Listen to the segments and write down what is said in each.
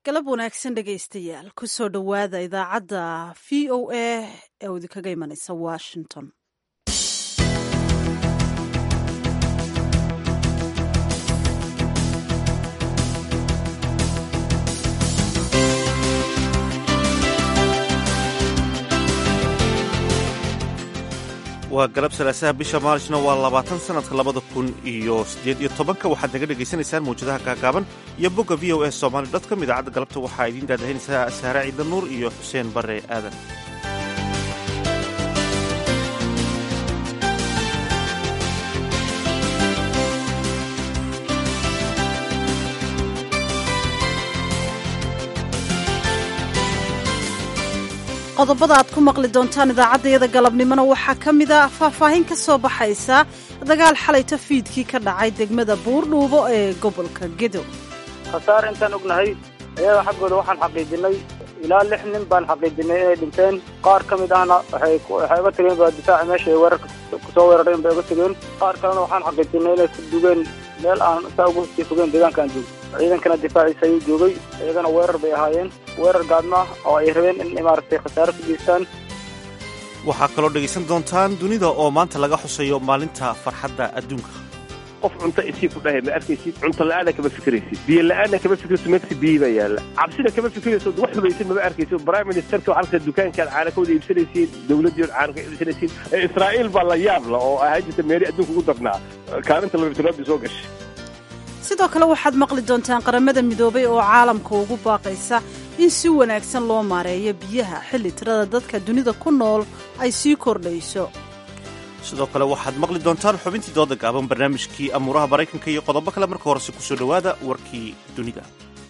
galab wanaagsan dhegaystayaal kusoo dhowaada idaacadda v o a ee idinkaga imanaysa washington waa galab salaasaha bisha maarisna waa labaatan sanadka labada kun iyo siddeed iyo tobanka waxaad naga dhegaysanaysaan mawjadaha gaagaaban iyo bogga v o s somaali dotcom idaacadda galabta waxaa idiin daadahaynaysaa saare ciida nuur iyo xuseen bare aadan qodobada aad ku maqli doontaan idaacaddayada galabnimona waxaa ka mid a faahfaahin ka soo baxaysa dagaal xalayta fiidkii ka dhacay degmada buurdhuubo ee gobolka gedo khasaar intaan ognahay ayaga xaggooda waxaan xaqiijinay ilaa lix nin baan xaqiijinay inay dhinteen qaar ka mid ahna waxay uga tegeen baa difaaci meesha ay weerarka kusoo weerareen bay uga tegeen qaar kalena waxaan xaqiijinay inay ku dugeen meel aan saa uga sii fogeen deegaankaan joogo ciidankana difaaciisa ayuu joogay iyagana weerar bay ahaayeen weerar gaadma ah oo ay rabeen in maaragtay khasaaro ku geystaan waxaa kaloo dhegaysan doontaan dunida oo maanta laga xusayo maalinta farxadda adduunka qof cunto isii ku dhahay ma arkaysid cunto la'aana kama fikiraysid biyo la'aana kama fikiraysid meegta biyi baa yaalla cabsina kama fikirayso wax hubaysid mama arkaysid prime ministerka waxaa arkaysa dukaankaad caana ka wada iibsanaysiin dowladdiiod caana ka iibsanaysiin israa'iil baa la yaab la oo ahaan jirta meeri adduunka ugu darnaa kaalinta labatolaabi soo gashay sidoo kale waxaad maqli doontaan qaramada midoobay oo caalamka ugu baaqaysa in si wanaagsan loo maareeyo biyaha xilli tirada dadka dunida ku nool ay sii kordhayso sidoo kale waxaad maqli doontaan xubintii dooda gaaban barnaamijkii amuuraha maraykanka iyo qodobo kale marka horese kusoo dhowaada warkii dunida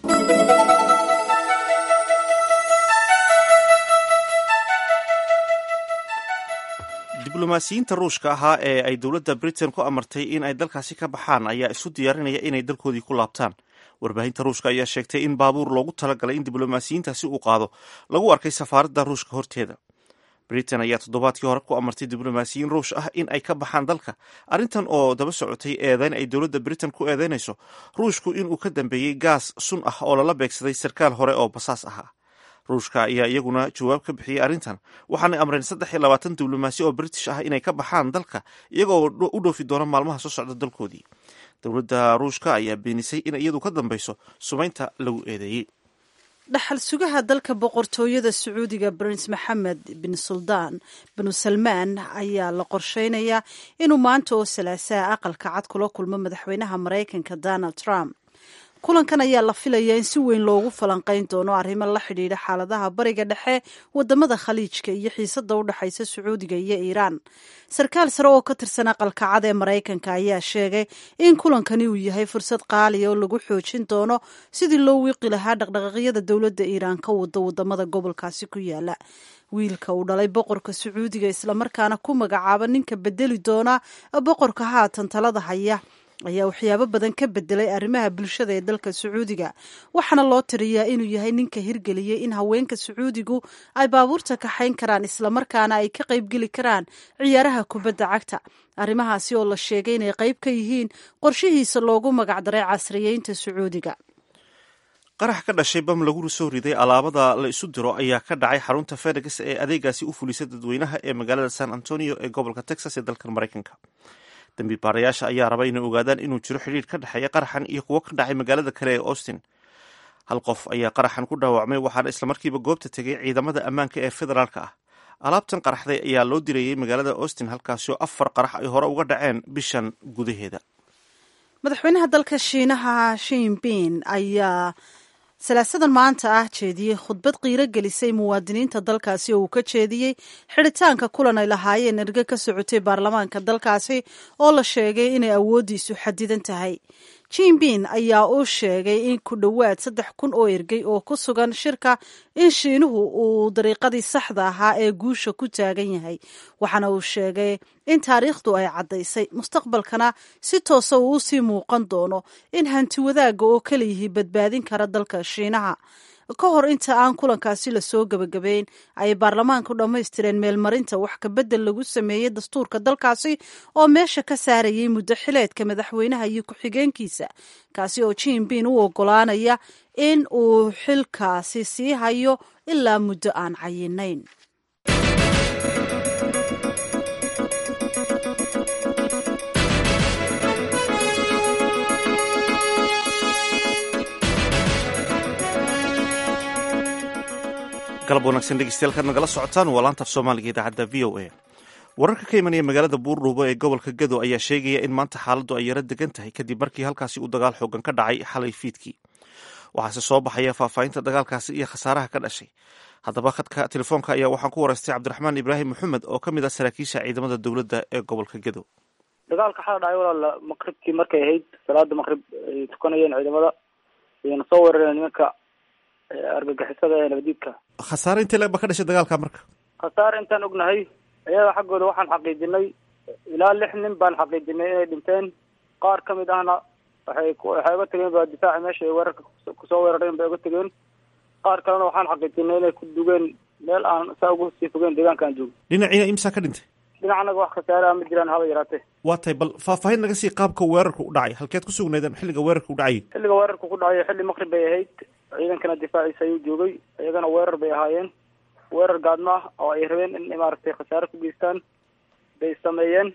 diblomaasiyiinta ruushka ahaa ee ay dowladda britain ku amartay in ay dalkaasi ka baxaan ayaa isu diyaarinaya inay dalkoodii ku laabtaan warbaahinta ruushka ayaa sheegtay in baabuur loogu talagalay in diblomaasiyiintaasi uu qaado lagu arkay safaaradda ruushka horteeda britain ayaa toddobaadkii hore ku amartay diblomaasiyiin ruush ah in ay ka baxaan dalka arrintan oo daba socotay eedeyn ay dowladda britain ku eedeynayso ruushku inuu ka dambeeyey gaas sun ah oo lala beegsaday sarkaal hore oo basaas ahaa ruushka ayaa iyaguna jawaab ka bixiyey arrintan waxaanay amreen saddex iyo labaatan diblomaasi oo british ah inay ka baxaan dalka iyagoo u dhoofi doona maalmaha soo socda dalkoodii dowladda ruushka ayaa beenisay in iyadu ka dambeyso sumaynta lagu eedeeyey dhaxal sugaha dalka boqortooyada sacuudiga prince maxamed bin suldaan binu salmaan ayaa la qorsheynayaa inuu maanta oo salaasaha aqalka cad kula kulmo madaxweynaha maraykanka donald trump kulankan ayaa la filayaa in si weyn loogu falanqeyn doono arrimo la xidhiidha xaaladaha bariga dhexe wadamada khaliijka iyo xiisada u dhexaysa sacuudiga iyo iiraan sarkaal sare oo ka tirsan aqalka cad ee maraykanka ayaa sheegay in kulankani uu yahay fursad qaaliya oo lagu xoojin doono sidii loo wiiqi lahaa dhaqdhaqaaqyada dowladda iiraan ka wada wadamada gobolkaasi ku yaala wiilka uu dhalay boqorka sacuudiga islamarkaana ku magacaaba ninka bedeli doona boqorka haatan talada haya ayaa waxyaabo badan ka bedelay arrimaha bulshada ee dalka sacuudiga waxaana loo tiriyaa inuu yahay ninka hirgeliyey in haweenka sacuudigu ay baabuurta kaxayn karaan islamarkaana ay ka qaybgeli karaan ciyaaraha kubadda cagta arrimahaasi oo la sheegay inay qayb ka yihiin qorshihiisa loogu magacdaray casriyeynta sacuudiga qarax ka dhashay bam lagu soo riday alaabada la isu diro ayaa ka dhacay xarunta fedex ee adeegaasi u fulisa dadweynaha ee magaalada san antonio ee gobolka texas ee dalkan maraykanka dambi baarayaasha ayaa raba inay ogaadaan inuu jiro xidhiir ka dhexeeya qaraxan iyo kuwo ka dhacay magaalada kale ee austin hal qof ayaa qaraxan ku dhaawacmay waxaana islamarkiiba goobta tegay ciidamada ammaanka ee federaalka ah alaabtan qaraxday ayaa loo dirayey magaalada austin halkaasoo afar qarax ay hore uga dhaceen bishan gudaheeda madaxweynaha dalka shiinaha shinbin ayaa salaasadan maanta ah jeediyey khudbad qiiro gelisay muwaadiniinta dalkaasi oo uu ka jeediyey xidhitaanka kulan ay lahaayeen erge ka socotay baarlamaanka dalkaasi oo la sheegay inay awooddiisu xadidan tahay jinbin ayaa u sheegay in ku dhowaad saddex kun oo ergey oo ku sugan shirka in shiinuhu uu dariiqadii saxda ahaa ee guusha ku taagan yahay waxaana uu sheegay in taariikhdu ay caddaysay mustaqbalkana si toosa uu usii muuqan doono in hanti wadaagga oo kaliyihii badbaadin kara dalka shiinaha ka hor inta aan kulankaasi lasoo gebagabeyn ayay baarlamaanku dhammaystireen meelmarinta wax kabedel lagu sameeyey dastuurka dalkaasi oo meesha ka saarayay muddo xileedka madaxweynaha iyo ku-xigeenkiisa kaasi oo jinbin u ogolaanaya in uu xilkaasi sii hayo ilaa muddo aan cayinayn galab wanaagsan dhegeystayaal kaad nagala socotaan waa laanta af soomaaliga idaacadda v o a wararka ka imanaya magaalada buurdhuubo ee gobolka gado ayaa sheegaya in maanta xaaladdu ay yaro degan tahay kadib markii halkaasi uu dagaal xoogan ka dhacay xalay fiidkii waxaase soo baxaya faahfaahinta dagaalkaasi iyo khasaaraha ka dhashay haddaba khadka telefoonka ayaa waxaan ku waraystay cabdiraxmaan ibraahim maxamed oo ka mid ah saraakiisha ciidamada dowladda ee gobolka gado dagaalka xala dhacay walaal maqribkii markay ahayd salaada maqrib ay tukanayeen ciidamada ayna soo weerareen nimanka argagixisada ee nabadiidka khasaare intee leeg ba ka dhashay dagaalka marka khasaare intaan ognahay ayaga xaggooda waxaan xaqiijinay ilaa lix nin baan xaqiijinay inay dhinteen qaar ka mid ahna waxay waxay uga tegeen ba difaaci meesha ay weerarka kusoo weerareen bay uga tegeen qaar kalena waxaan xaqiijinay inay ku dugeen meel aan saa ugu sii fogeen deegaanka aan joogo dhinaciina imsaa ka dhintay dhinacanaga wax khasaare ah ma jiraan haba yaraatee waa tahay bal faahfaahin naga sii qaabka weerarka u dhacay halkeed ku sugnaydeen xilliga weerarka u dhacayay xilliga weerarka ku dhacay xilli maqrib bay ahayd ciidankana difaaciisa ayuu joogay iyagana weerar bay ahaayeen weerar gaadmo ah oo ay rabeen in maaragtay khasaare ku geystaan bay sameeyeen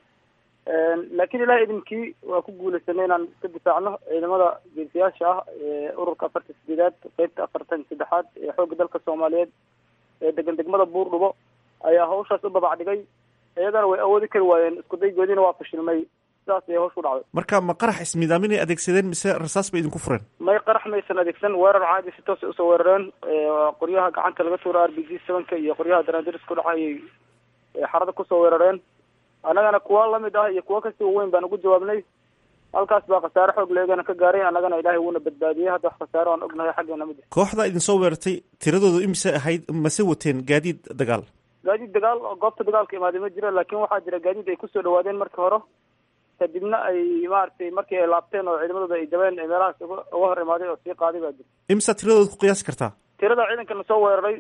laakiin ilaah idinkii waa ku guulaysanay inaan iska difaacno ciidamada geesiyaasha ah ee ururka afartan sideedaad qeybta afartan saddexaad ee xoogga dalka soomaaliyeed ee degan degmada buurdhubo ayaa hawshaas u babac dhigay iyagana way awoodi kari waayeen isku daygoodiina waa fashilmay sidaas ayay hawsha u dhacday marka ma qarax ismidaamin ay adeegsadeen mise rasaas bay idinku fureen may qarax maysan adeegsan weerar caadi si toos ay usoo weerareen qoryaha gacanta laga tuuro r b g sevenka iyo qoryaha daraandiris ku dhaca ayay xarada kusoo weerareen annagana kuwa lamid ah iyo kuwa kasii waweyn baan ugu jawaabnay halkaas baa khasaare xoog leegana ka gaaray annagana ilaahay wuuna badbaadiyey hadda wax khasaare aan ognahay xaggeena ma jirto kooxda idinsoo weerartay tiradoodu imise ahayd mase wateen gaadiid dagaal gaadiid dagaal oo goobta dagaalka imaaday ma jiro laakiin waxaa jira gaadiid ay kusoo dhawaadeen markii hore kadibna ay maaragtay markii ay laabteen oo ciidamadooda ay jabeen ee meelahaas uga uga hor imaaday oo sii qaaday baa jira imisa tiradooda ku qiyaasi kartaa tirada ciidankana soo weeraray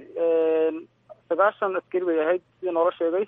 sagaashan askari bay ahayd sidii noola sheegay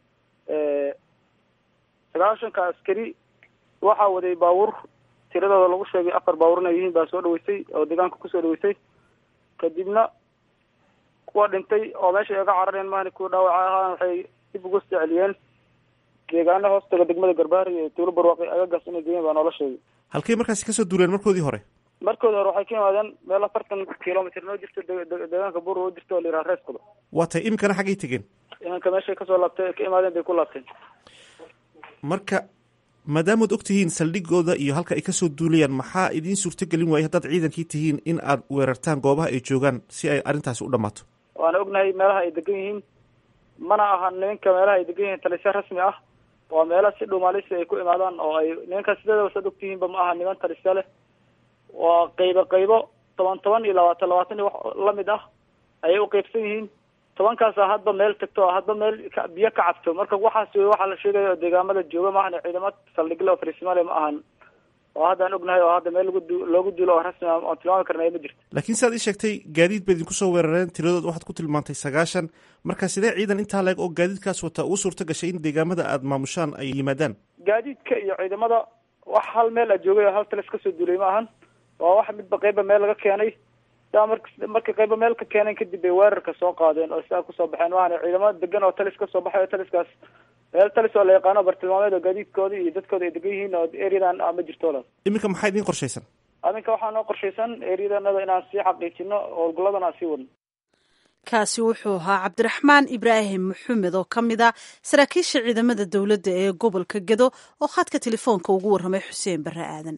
sagaashanka askari waxaa waday baabuur tiradooda lagu sheegay afar baabuur inay yihiin baa soo dhaweysay oo deegaanka kusoo dhaweysay kadibna kuwa dhintay oo meesha ay ga carareen maani kuwa dhaawaca ahaan waxay dib uga soo celiyeen deegaana hoostaga degmada garbaari iyo tuulo barwaaqi agagaas inay geeyeen baa noola sheegay halkay markaasi kasoo duuleen markoodii hore markoodi hore waxay ka yimaadeen meel afartan kilomitr noo jirto deegaanka buur oo jirto oo la yidhaha reeskuda waa tahay iminkana xaggay tegeen imanka meeshay kasoo laabtay ay ka imaadeen bay ku laabteen marka maadaamaad og tihiin saldhigooda iyo halka ay kasoo duulayaan maxaa idiin suurtogelin waayay haddaad ciidankii tihiin in aad weerartaan goobaha ay joogaan si ay arrintaasi u dhammaato waana ognahay meelaha ay degan yihiin mana aha nimanka meelaha ay degan yihiin talisya rasmi ah waa meela si dhumaalisi ay ku imaadaan oo ay nimanka sideedaba saad ogtihiinba ma aha niman talisya leh waa qaybo qaybo toban toban iyo labaatan labaatan iyo wax lamid ah ayay u qeybsan yihiin tobankaasa hadba meel tagto hadba meel biyo ka cabto marka waxaas wey waxaa la sheegaya oo deegaamada jooga ma ahan ciidamo saldhigle oo fariisimale ma ahan oo haddaan ognahay oo hadda meel lagu loogu duulo oo rasmi oon tilmaami karnay ma jirto laakiin siaad ii sheegtay gaadiid ba idinku soo weerareen tiradood waxaad ku tilmaantay sagaashan marka sidee ciidan intaa leeg oo gaadiidkaas wata ugu suurto gashay in deegaamada aada maamushaan ay yimaadaan gaadiidka iyo ciidamada wax hal meel a joogay oo hal talis kasoo duulay ma ahan waa wax midba qeyba meel laga keenay sidaa mar markay qayba meel ka keeneen kadib bay weerarka soo qaadeen oo sidaa kusoo baxeen maahane ciidamada degan oo talis kasoo baxay oo taliskaas meel talis oo la yaqaano bartilmaameed oo gaadiidkooda iyo dadkooda ay degan yihiin oo areadan a ma jirto walaal iminka maxaa idiin qorshaysan aminka waxaa noo qorshaysan areadanada inaan sii xaqiijino howlgalladan aan sii wadno kaasi wuxuu ahaa cabdiraxmaan ibraahim maxamed oo ka mid a saraakiisha ciidamada dowladda ee gobolka gedo oo khadka telefoonka ugu warramay xuseen barre aadan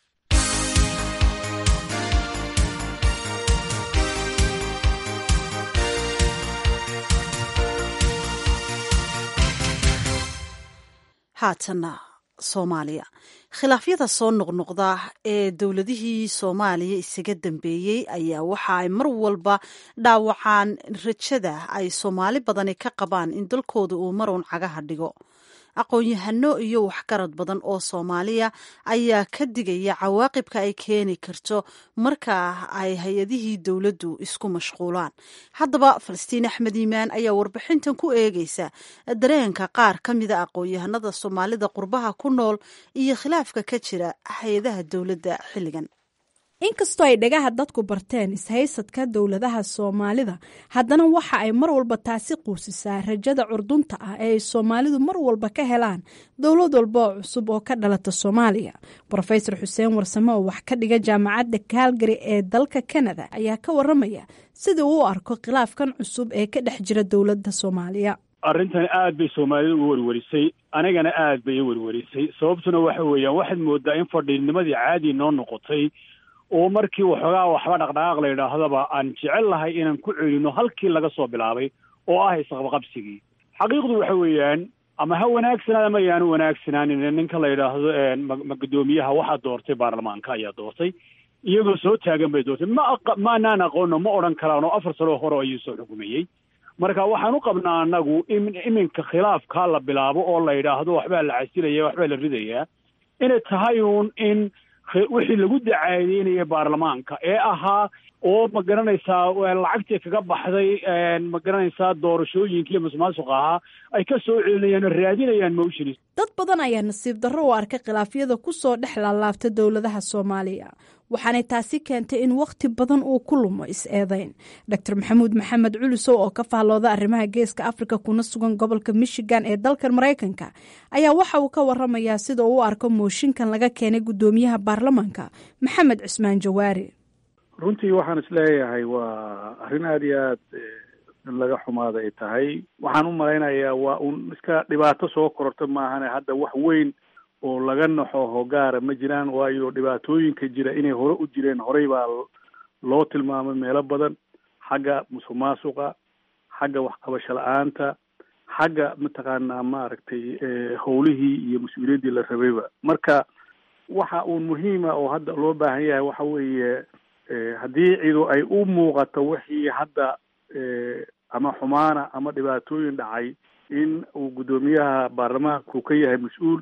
haatana soomaaliya khilaafyada soo noqnoqda ee dowladihii soomaaliya isaga dambeeyey ayaa waxa ay mar walba dhaawacaan rajada ay soomaali badani ka qabaan in dalkooda uu maruun cagaha dhigo aqoon-yahano iyo waxgarad badan oo soomaaliya ayaa ka digaya cawaaqibka ay keeni karto marka ay hay-adihii dowladdu isku mashquulaan haddaba falastiin axmed iimaan ayaa warbixintan ku eegeysa dareenka qaar ka mida aqoon-yahanada soomaalida qurbaha ku nool iyo khilaafka ka jira hay-adaha dowladda xilligan inkastoo ay dhagaha dadku barteen ishaysadka dowladaha soomaalida haddana waxa ay mar walba taasi quusisaa rajada curdunta ah ee ay soomaalidu mar walba ka helaan dowlad walba oo cusub oo ka dhalata soomaaliya rofesor xuseen warsame oo wax ka dhiga jaamacadda kaalgari ee dalka kanada ayaa ka waramaya sida uu u arko khilaafkan cusub ee ka dhex jira dowladda soomaaliya arrintan aad bay soomaalida u werwerisay anigana aad bay i werwerisay sababtuna waxa weeyaan waxaad moodaa in fadhiidnimadii caadi noo noqotay oo markii waxoogaa waxba dhaqdhaqaaq la yidhaahdaba aan jecel lahay inaan ku celino halkii laga soo bilaabay oo ah isqabqabsigii xaqiiqdu waxa weeyaan ama ha wanaagsanaada ma yaanu wanaagsanaanin ninka la yidhaahdo ma guddoomiyaha waxaa doortay baarlamaanka ayaa doortay iyagoo soo taagan bay doortay ma maanaan aqoono ma odhan karaan oo afar sano hore ayuu soo xukumayey marka waxaan u qabnaa annagu in iminka khilaafkaa la bilaabo oo la yidhaahdo waxbaa la casilaya waxbaa la ridayaa inay tahay uun in wixii lagu dacaadeynaya baarlamaanka ee ahaa oo ma garanaysaa lacagtii kaga baxday ma garanaysaa doorashooyinkii musuqmaasuqa ahaa ay ka soo celinayaan oo raadinayaan motions dad badan ayaa nasiib darro u arkay khilaafyada ku soo dhex laalaabta dowladaha soomaaliya waxaanay taasi keentay in wakhti badan uu ku lumo is-eedeyn doctor maxamuud maxamed culusow oo ka faallooda arrimaha geeska afrika kuna sugan gobolka michigan ee dalkan maraykanka ayaa waxa uu ka waramayaa sida uu u arko mooshinkan laga keenay guddoomiyaha baarlamaanka maxamed cismaan jawaari runtii waxaan isleeyahay waa arrin aada iyo aad in laga xumaada ay tahay waxaan u malaynayaa waa un iska dhibaato soo kororta maahane hadda wax weyn oo laga naxo hogaara ma jiraan waayo dhibaatooyinka jira inay hore u jireen horey baa loo tilmaamay meelo badan xagga musuq maasuqa xagga waxqabasho la-aanta xagga mataqaanaa maaragtay howlihii iyo mas-uuliyaddii la rabayba marka waxa uun muhiima oo hadda loo baahan yahay waxa weeye haddii cidu ay u muuqato wixii hadda ama xumaana ama dhibaatooyin dhacay in uu guddoomiyaha baarlamaanku ka yahay mas-uul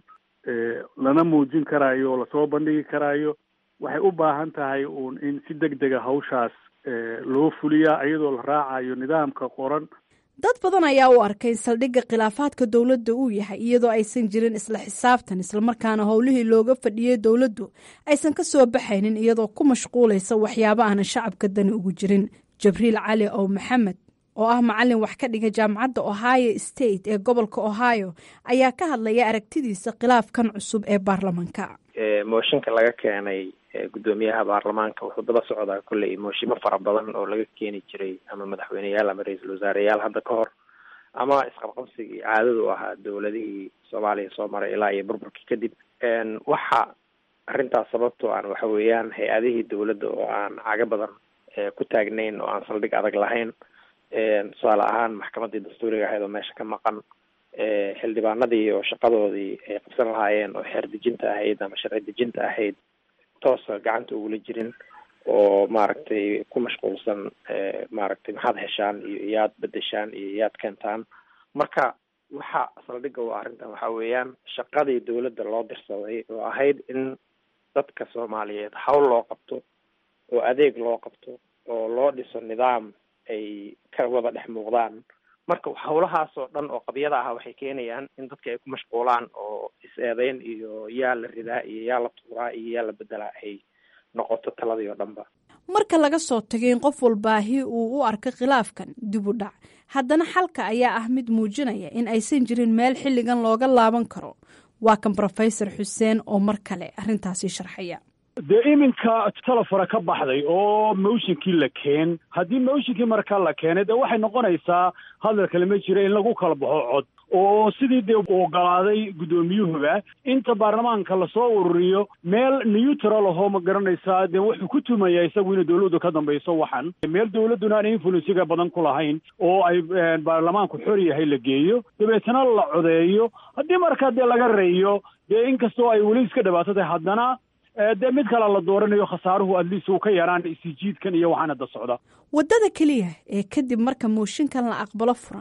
lana muujin karaayo oo lasoo bandhigi karaayo waxay u baahan tahay uun in si deg dega hawshaas loo fuliyaa iyadoo la raacayo nidaamka qoran dad badan ayaa u arkay in saldhigga khilaafaadka dowladda uu yahay iyadoo aysan jirin isla xisaabtan islamarkaana howlihii looga fadhiyey dowladdu aysan ka soo baxaynin iyadoo ku mashquulaysa waxyaabo aanan shacabka dani ugu jirin jabriil cali ow maxamed oo ah macalin wax ka dhiga jaamacadda ohio state ee gobolka ohio ayaa ka hadlaya aragtidiisa khilaafkan cusub ee baarlamanka mooshinka laga keenay guddoomiyaha baarlamaanka wuxuu daba socdaa kolley mooshimo fara badan oo laga keeni jiray ama madaxweyneyaal ama ra-iisul wasaareyaal hadda ka hor ama isqabqabsigii caadadu ahaa dowladihii soomaaliya soo maray ilaa iyo burburkii kadib waxa arrintaas sababtoo aan waxa weeyaan hay-adihii dowladda oo aan caga badan ku taagnayn oo aan saldhig adag lahayn tusaale ahaan maxkamaddii dastuuriga ahayd oo meesha ka maqan xildhibaanadii oo shaqadoodii ay qabsan lahaayeen oo xeer dejinta ahayd ama sharci dejinta ahayd toosa gacanta ugula jirin oo maaragtay ku mashquulsan maaragtay maxaad heshaan iyo iyaad bedeshaan iyo iyaad keentaan marka waxa saldhigga u arrintan waxa weeyaan shaqadii dowladda loo dirsaday oo ahayd in dadka soomaaliyeed hawl loo qabto oo adeeg loo qabto oo loo dhiso nidaam ay ka wada dhex muuqdaan marka hawlahaas oo dhan oo qabyada ah waxay keenayaan in dadka ay ku mashquulaan oo is-eedeyn iyo yaa la ridaa iyo yaa la tuuraa iyo yaa la bedelaa ay noqoto taladii oo dhanba marka laga soo tagay in qof walbaahi uu u arko khilaafkan dib u dhac haddana xalka ayaa ah mid muujinaya in aysan jirin meel xilligan looga laaban karo waa kan rofesor xuseen oo mar kale arrintaasi sharxaya dee iminka telefona ka baxday oo motionkii la keen haddii motionkii markaa la keenay dee waxay noqonaysaa hadal kale ma jira in lagu kala baxo cod oo sidii dee ogolaaday guddoomiyuhuba inta baarlamaanka lasoo ururiyo meel neutral ahoo ma garanaysaa dee wuxuu ku tumayaa isagu inay dowladdu ka dambayso waxan meel dowladduna aan influensiga badan ku lahayn oo ay baarlamaanku xor yahay la geeyo dabeetna la codeeyo haddii markaa dee laga reeyo dee inkastoo ay weli iska dhibaato tahay haddana dee mid kale la dooranayo khasaaruhu adliis uu ka yaraan isijiidkan iyo waxaan hadda socda waddada keliya ee kadib marka mooshinkan la aqbalo furan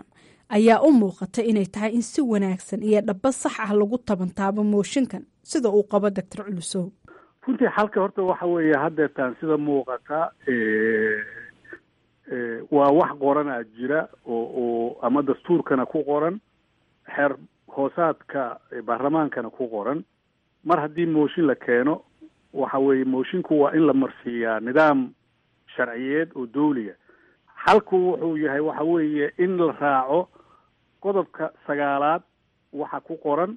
ayaa u muuqata inay tahay in si wanaagsan iyo dhaba sax ah lagu tabantaabo mooshinkan sida uu qabo doctor culusow runtii xalka horta waxa weeye haddeetaan sida muuqata waa wax qoranaa jira oo oo ama dastuurkana ku qoran xeer hoosaadka baarlamaankana ku qoran mar haddii mooshin la keeno waxa weeye moshinku waa in la marsiiyaa nidaam sharciyeed oo dawliya xalku wuxuu yahay waxa weeye in la raaco qodobka sagaalaad waxa ku qoran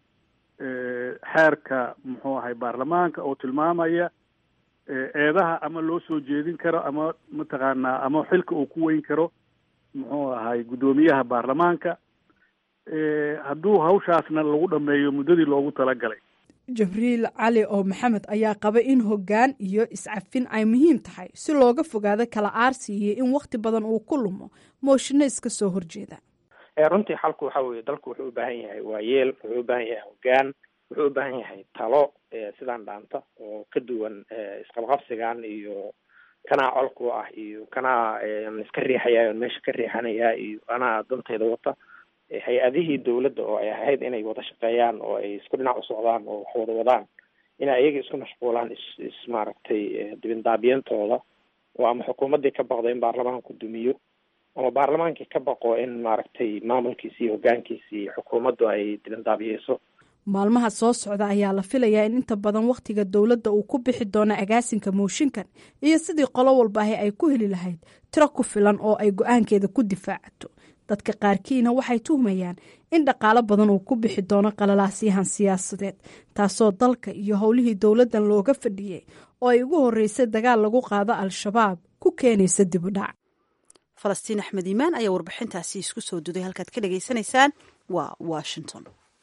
xeerka muxuu ahay baarlamaanka oo tilmaamaya eedaha ama loo soo jeedin karo ama mataqaanaa ama xilka uu ku weyn karo muxuu ahay guddoomiyaha baarlamaanka hadduu hawshaasna lagu dhameeyo muddadii loogu talagalay jibriil cali oo maxamed ayaa qaba in hoggaan iyo iscafin ay muhiim tahay si looga fogaado kala aarsi iyo in wakhti badan uu ku lumo mooshinno iska soo horjeeda runtii xalku waxa weeye dalku wuxuu u baahan yahay waayeel wuxuu u baahan yahay hoggaan wuxuu u baahan yahay talo sidaan dhaanta oo ka duwan isqabqabsigan iyo kanaa colku ah iyo kanaa iska riixaya meesha ka riixanaya iyo anaa dantayda wata hay-adihii dawladda oo ay ahayd inay wada shaqeeyaan oo ay isku dhinac u socdaan oo wax wada wadaan inay ayaga isku mashquulaan is is maaragtay dibindaabiyantooda oo ama xukuumaddii ka baqdo in baarlamaanku dumiyo ama baarlamaankii ka baqo in maaragtay maamulkiisi iyo hoggaankiisi iyo xukuumaddu ay dibindaabiyeyso maalmaha soo socda ayaa la filayaa in inta badan wakhtiga dowladda uu ku bixi doono agaasinka mooshinkan iyo sidii qolo walbaahi ay ku heli lahayd tiro ku filan oo ay go-aankeeda ku difaacato dadka qaarkiina waxay tuhmayaan in dhaqaalo badan uu ku bixi doono qalalaasyahan siyaasadeed taasoo dalka iyo howlihii dowladdan looga fadhiyey oo ay ugu horreysay dagaal lagu qaado al-shabaab ku keenaysa dibudhac falastiin axmed iimaan ayaa warbixintaasi isku soo duday halkaad ka dhagaysanaysaan waa washington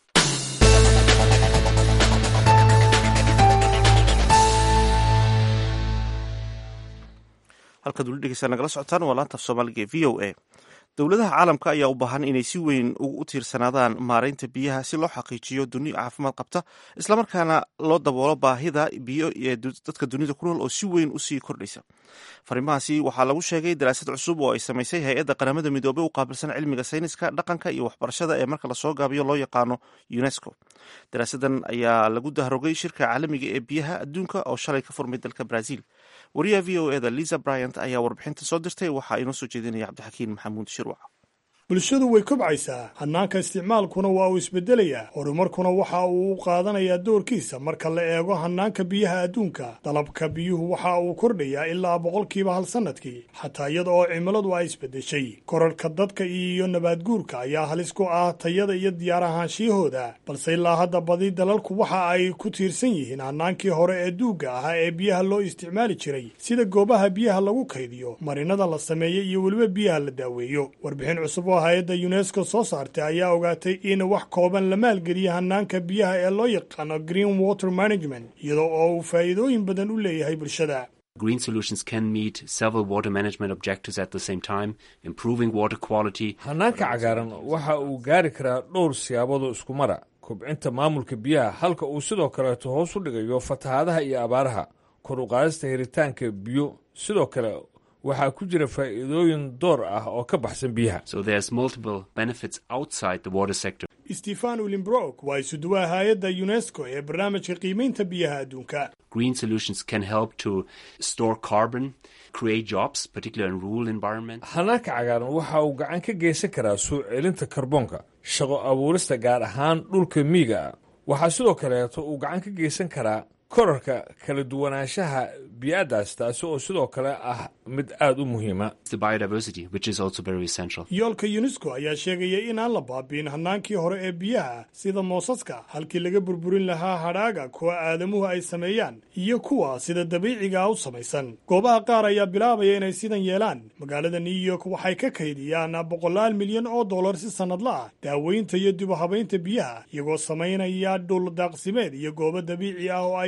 halkaad weli dhegeysaa nagala socotaan waa laanta af soomaaliga ee v o a dowladaha caalamka ayaa u baahan inay si weyn ugu tiirsanaadaan maaraynta biyaha si loo xaqiijiyo duni caafimaad qabta islamarkaana loo daboolo baahida biyo ee dadka dunida ku nool oo si weyn usii kordhaysa fariimahaasi waxaa lagu sheegay daraasad cusub oo ay samaysay hay-adda qaramada midoobey u qaabilsan cilmiga sayniska dhaqanka iyo waxbarashada ee marka lasoo gaabiyo loo yaqaano unesco daraasadan ayaa lagu dahrogay shirka caalamiga ee biyaha adduunka oo shalay ka furmay dalka brazil wariyaha v o eda liza bryant ayaa warbixinta soo dirtay waxaa inoo soo jeedinaya cabdixakiin maxamuud shirwac bulshadu way kobcaysaa hannaanka isticmaalkuna waa uu isbeddelayaa horumarkuna waxa uu u qaadanayaa doorkiisa marka la eego hannaanka biyaha adduunka dalabka biyuhu waxa uu kordhayaa ilaa boqolkiiba hal sannadkii xataa iyada oo cimiladu ay isbeddeshay korarhka dadka iyo nabaadguurka ayaa halis ku ah tayada iyo diyaar ahaanshiyahooda balse ilaa hadda badi dalalku waxa ay ku tiirsan yihiin hannaankii hore ee duugga ahaa ee biyaha loo isticmaali jiray sida goobaha biyaha lagu kaydiyo marinada la sameeyo iyo weliba biyaha la daaweeyo warbixin cusub hay-adda unesco soo saartay ayaa ogaatay in wax kooban la maalgeliya hannaanka biyaha ee loo yaqaano green water management iyadoo oo uu faa'iidooyin badan u leeyahay bulshada Green solutions can meet several water management objectives at the same time, improving water quality. hannaanka cagaaran waxa uu gaari karaa dhowr siyaaboodoo isku mara kobcinta maamulka biyaha halka uu sidoo kaleeto hoos u dhigayo fatahaadaha iyo abaaraha kor u qaadista helitaanka biyo sidoo kale waxaa ku jira faa'iidooyin door ah oo ka baxsan biyaha So there's multiple benefits outside the water sector. stefan ulimbrook waa isuduwaha hay-adda unesco ee barnaamijka qiimaynta biyaha adduunka Green solutions can help to store carbon, create jobs, particularly in rural environments. hannaanka cagaaran waxa uu gacan ka geysan karaa soo celinta karboonka shaqo abuurista gaar ahaan dhulka miyiga ah waxaa sidoo kaleeto uu gacan ka geysan karaa korarka kala duwanaanshaha biyaadaas taasi oo sidoo kale ah mid aad u muhiima The biodiversity, which is also very essential. yoolka unesco ayaa sheegaya inaan la baabiin hannaankii hore ee biyaha sida moosaska halkii laga burburin lahaa hadhaaga kuwa aadamuhu ay sameeyaan iyo kuwa sida dabiiciga u samaysan goobaha qaar ayaa bilaabaya inay sidan yeelaan magaalada new york waxay ka kaydiyaan boqolaal milyan oo dollar si sannadla ah daaweynta iyo dib u habaynta biyaha iyagoo samaynaya dhul daaqsimeed iyo goobo dabiici ah oo ay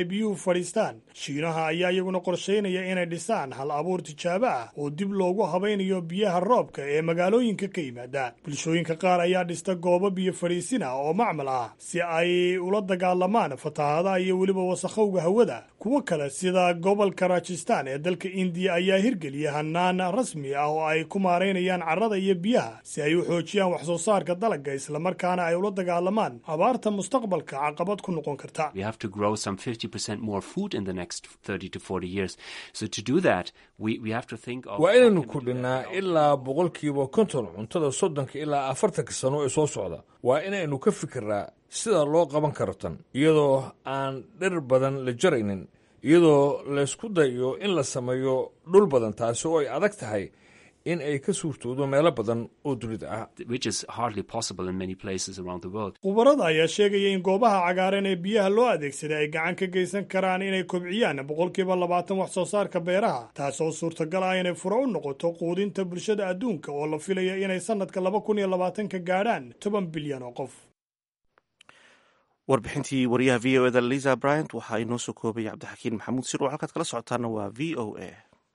biyuhu fadhiistaan shiinaha ayaa iyaguna qorshaynaya inay dhisaan hal abuur tijaabo ah oo dib loogu habaynayo biyaha roobka ee magaalooyinka ka yimaada bulshooyinka qaar ayaa dhista goobo biyo fadhiisin ah oo macmal ah si ay ula dagaalamaan fatahaadaha iyo weliba wasakhowga hawada kuwo kale sida gobolka rajistan ee dalka indiya ayaa hirgeliya hanaan rasmi ah oo ay ku maaraynayaan carrada iyo biyaha si ay u xoojiyaan wax soo saarka dalagga islamarkaana ay ula dagaalamaan abaarta mustaqbalka caqabad ku noqon karta We have to grow some 50% more food in the next 30 to 40 years. So to do that, we, we have to think of... waa inaynu kordhinnaa ilaa boqolkiiba konton cuntada soddonka ilaa afartanka sano ee soo socda waa inaynu ka fikirnaa sida loo qaban karo tan iyadoo aan dhir badan la jaraynin iyadoo laysku dayo in la sameeyo dhul badan taasi oo ay adag tahay in ay ka suurtoodo meelo badan oo dunida ah which is hardly possible in many places around the world. khubarada ayaa sheegaya in goobaha cagaaran ee biyaha loo adeegsaday ay gacan ka geysan karaan inay kobciyaan boqolkiiba labaatan wax soo saarka beeraha taasoo suurtagal ah inay furo u noqoto quudinta bulshada adduunka oo la filaya inay sannadka laba kun iyo labaatanka gaadhaan toban bilyan oo qof warbixintii wariyaha v o eda liza bryant waxaa inoo soo koobaya cabdixakiin maxamuud sir oo halkaad kala socotaana waa v o a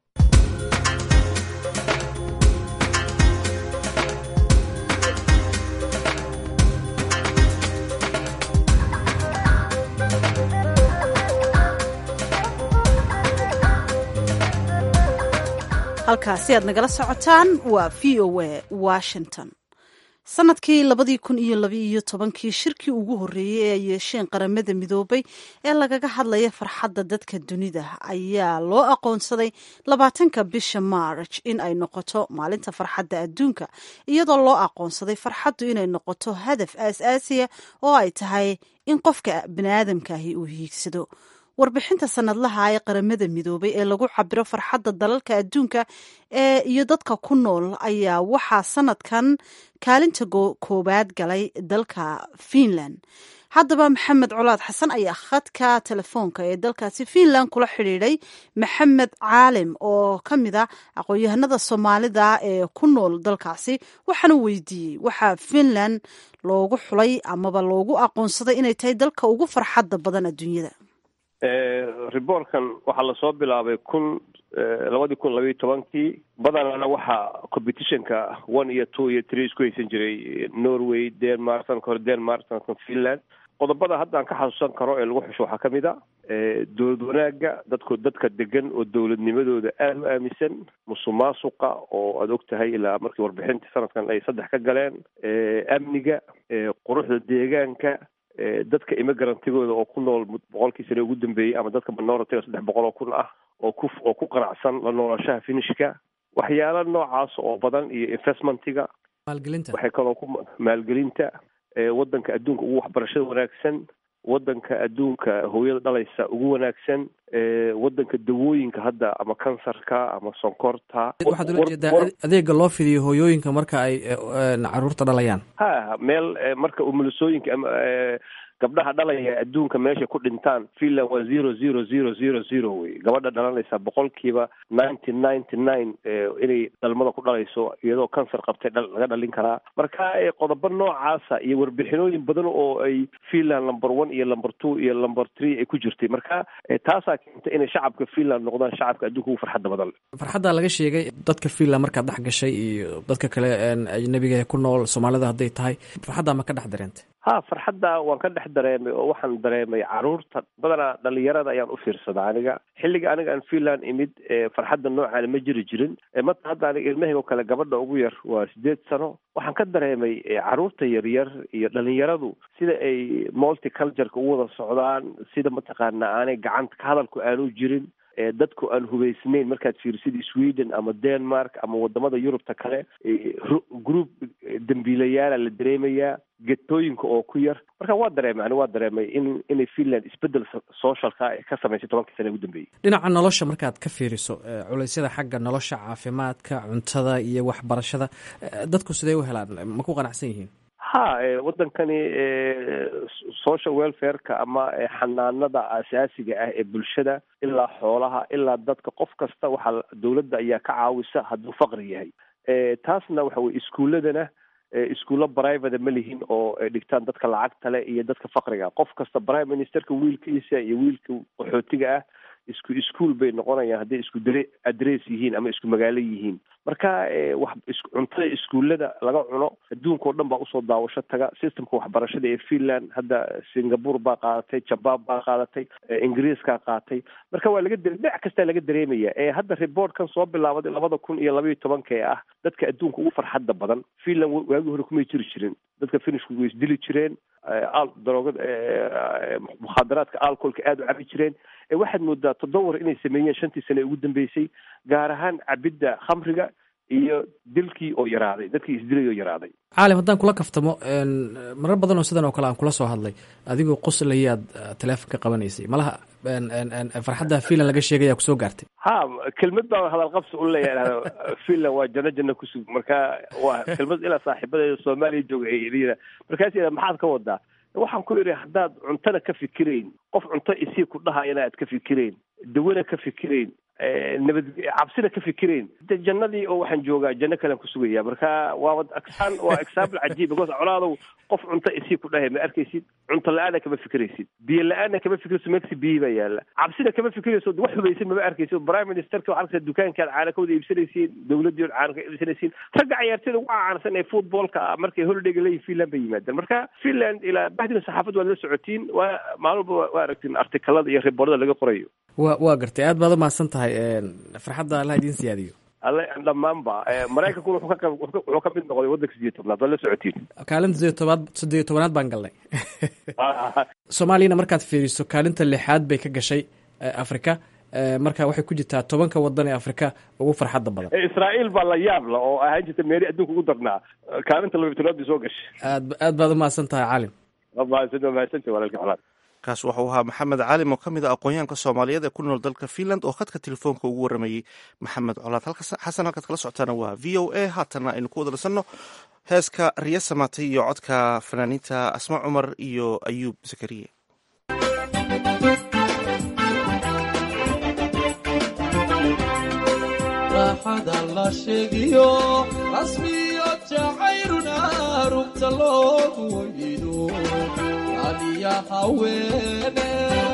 halkaasi aad nagala socotaan waa v o a washington sanadkii labadii kun iyo labaiyo tobankii shirkii ugu horreeyey ee ay yeesheen qaramada midoobay ee lagaga hadlaya farxadda dadka dunida ayaa loo aqoonsaday labaatanka bisha maarj in ay noqoto maalinta farxadda adduunka iyadoo loo aqoonsaday farxaddu inay noqoto hadaf aas-aasiya oo ay tahay in qofka baniaadamkaahi uu hiigsado warbixinta sanadlaha ee qaramada midoobay ee lagu cabiro farxadda dalalka adduunka ee iyo dadka ku nool ayaa waxaa sanadkan kaalinta koowaad galay dalka finland haddaba maxamed colaad xasan ayaa khadka telefoonka ee dalkaasi finland kula xidhiidhay maxamed caalim oo ka mid a aqoon-yahanada soomaalida ee ku nool dalkaasi waxaana weydiiyey waxaa finland loogu xulay amaba loogu aqoonsaday inay tahay dalka ugu farxadda badan adduunyada riboorkan waxaa lasoo bilaabay kun labadii kun labayo tobankii badanana waxaa competitionka one iyo two iyo three isku haysan jiray norway denmark sanadka hore denmark sanadkan finland qodobada hadda aan ka xasuusan karo ee lagu xusho waxaa ka mid a dowlad wanaagga dadku dadka degan oo dowladnimadooda aada u aaminsan musuq maasuqa oo aada og tahay ilaa markii warbixintii sanadkan ay saddex ka galeen amniga quruxda deegaanka dadka immigarantigooda oo ku nool boqolkii sane ugu dambeeyey ama dadka minoritiga saddex boqol oo kun ah oo ku oo ku qanacsan la noolashaha finishka waxyaala noocaas oo badan iyo investmentiga maalgelinta waxay kaloo ku maalgelinta waddanka adduunka ugu waxbarashada wanaagsan waddanka adduunka hooyada dhalaysa ugu wanaagsan waddanka dawooyinka hadda ama kansarka ama sonkorta waxaad ula jeedaa adeega loo fidiyo hooyooyinka marka ay caruurta dhalayaan ha meel marka umulisooyinka ama gabdhaha dhalaya adduunka meesha ku dhintaan finland waa zero zero zero zero zero wey gabadha dhalanaysa boqolkiiba ninety ninety nine inay dhalmada ku dhalayso iyadoo kansar qabtay laga dhalin karaa marka qodobo noocaasa iyo warbixinooyin badan oo ay finland number one iyo number two iyo number three ay ku jirtay marka taasaa keentay inay shacabka finland noqdaan shacabka adduunka ugu farxadda badan farxadda laga sheegay dadka finland markaad dhex gashay iyo dadka kale ajnabiga ku nool soomaalida hadday tahay farxadda ma ka dhex dareentay ha farxadda waan ka dhex dareemay oo waxaan dareemay caruurta badanaa dhalinyarada ayaan u fiirsadaa aniga xilliga aniga aan finland imid farxadda noocaana ma jiri jirin mata hadda aniga ilmahayg oo kale gabadha ugu yar waa sideed sano waxaan ka dareemay caruurta yaryar iyo dhalinyaradu sida ay multicultureka u wada socdaan sida mataqaana aanay gacanta ka hadalku aanu jirin dadku aan hubaysnayn markaad fiirsid sweden ama denmark ama wadamada yurubta kale group dambiilayaala la dareemayaa getooyinka oo ku yar marka waa dareemay ani waa dareemay in inay finland isbedel socialka ka samaysay tobankii sana ugu dambeeyey dhinaca nolosha markaad ka fiiriso culeysyada xagga nolosha caafimaadka cuntada iyo waxbarashada dadku sidee u helaan ma ku qanacsan yihiin ha waddankani social welfareka ama xanaanada asaasiga ah ee bulshada ilaa xoolaha ilaa dadka qof kasta waxaa dowladda ayaa ka caawisa hadduu faqri yahay taasna waxa weye iskuuladana iskuulo private ma lihin oo dhigtaan dadka lacagta leh iyo dadka fakriga qof kasta prime ministerka wiilkiisa iyo wiilka qaxootiga ah isku iskuol bay noqonayaan hadday isku dare adress yihiin ama isku magaalo yihiin marka wax cuntada iskuullada laga cuno adduunka oo dhan baa usoo daawasho taga systemka waxbarashada ee finland hadda singapore baa qaadatay jaban baa qaadatay ingiriiskaa qaatay marka waa laga dhinac kastaa laga dareemaya ee hadda reportkan soo bilaabaday labada kun iyo labaiyo tobanka ee ah dadka adduunka ugu farxadda badan finland waagii hore kumay jiri jirin dadka finishku way isdili jireen daroogada mukhaadaraadka alcoholka aada u cabi jireen waxaad moodaa todobawar inay sameeyeen shantii sane ugu dambeysay gaar ahaan cabidda khamriga iyo dilkii oo yaraaday dadkii isdilay oo yaraaday caalim haddaan kula kaftamo marar badan oo sidan oo kale aan kula soo hadlay adigoo qoslayaad teleefonka qabanaysay malaha farxadda finland laga sheegaya kusoo gaartay ha kelmad baa hadal qabsi u leeyahay finland waa janno janno kusug marka waa kelmad ilaa saaxiibadeeda soomaaliya jooga ay markaas maxaad ka wadaa waxaan ku idhi haddaad cuntana ka fikirayn qof cunto isii ku dhahayana aad ka fikirayn dawana ka fikirayn nabad cabsina ka fikirayn de jannadii oo waxaan joogaa janno kalean ku sugaya marka waaba exan waa example cajiib because colaadow qof cunto isii ku dhahay ma arkaysid cunto la-aana kama fikiraysid biyo la-aana kama fikirayso meegsi biyi baa yaala cabsina kama fikirayso wax hubaysan mama arkaysid prime ministerka waxaa arkaysa dukaankaad caana ka wada iibsanaysiin dawladii caana ka iibsanaysiin ragga ciyaartooyda ugu caansan ee footballka markay holidayga leeyihin finland bay yimaadeen marka finland ilaa bahdina saxaafad waad la socotiin waa maalin walba waa aragtiin artikalada iyo riboorada laga qorayo wa waa gartay aad baad umahadsan tahay farxadda allah idiin siyaadiyo alle dhammaanba maraykankuna wuxuu ka wuxuu ka mid noqday waddanka sideed tobnaad waad la socotiin kaalinta sideed tobaad sideed tobanaad baan galnay soomaaliyana markaad fiiriso kaalinta lixaad bay ka gashay afrika marka waxay ku jirtaa tobanka wadan ee afrika ugu farxadda badan israa'iil baa la yaab la oo ahaan jirta meeri adduunka ugu darnaa kaalinta laba tobnaad bay soo gashay aad aad baad umahadsan tahay caalim mahadsan mahadsanta walaalka xalaad kaas waxau ahaa maxamed caalim oo ka mid a aqoonyahanka soomaaliyeed ee ku nool dalka finland oo khadka telefoonka ugu waramayey maxamed colaad xasan halkaad kala socotaana waa v o a haatana aynu ku wada nasanno heeska riya samaatay iyo codka fanaaniinta asma cumar iyo ayuub zakariye raaxada la sheegiyo rasmiyo jacayruna rugta loogu wayido aliya haweene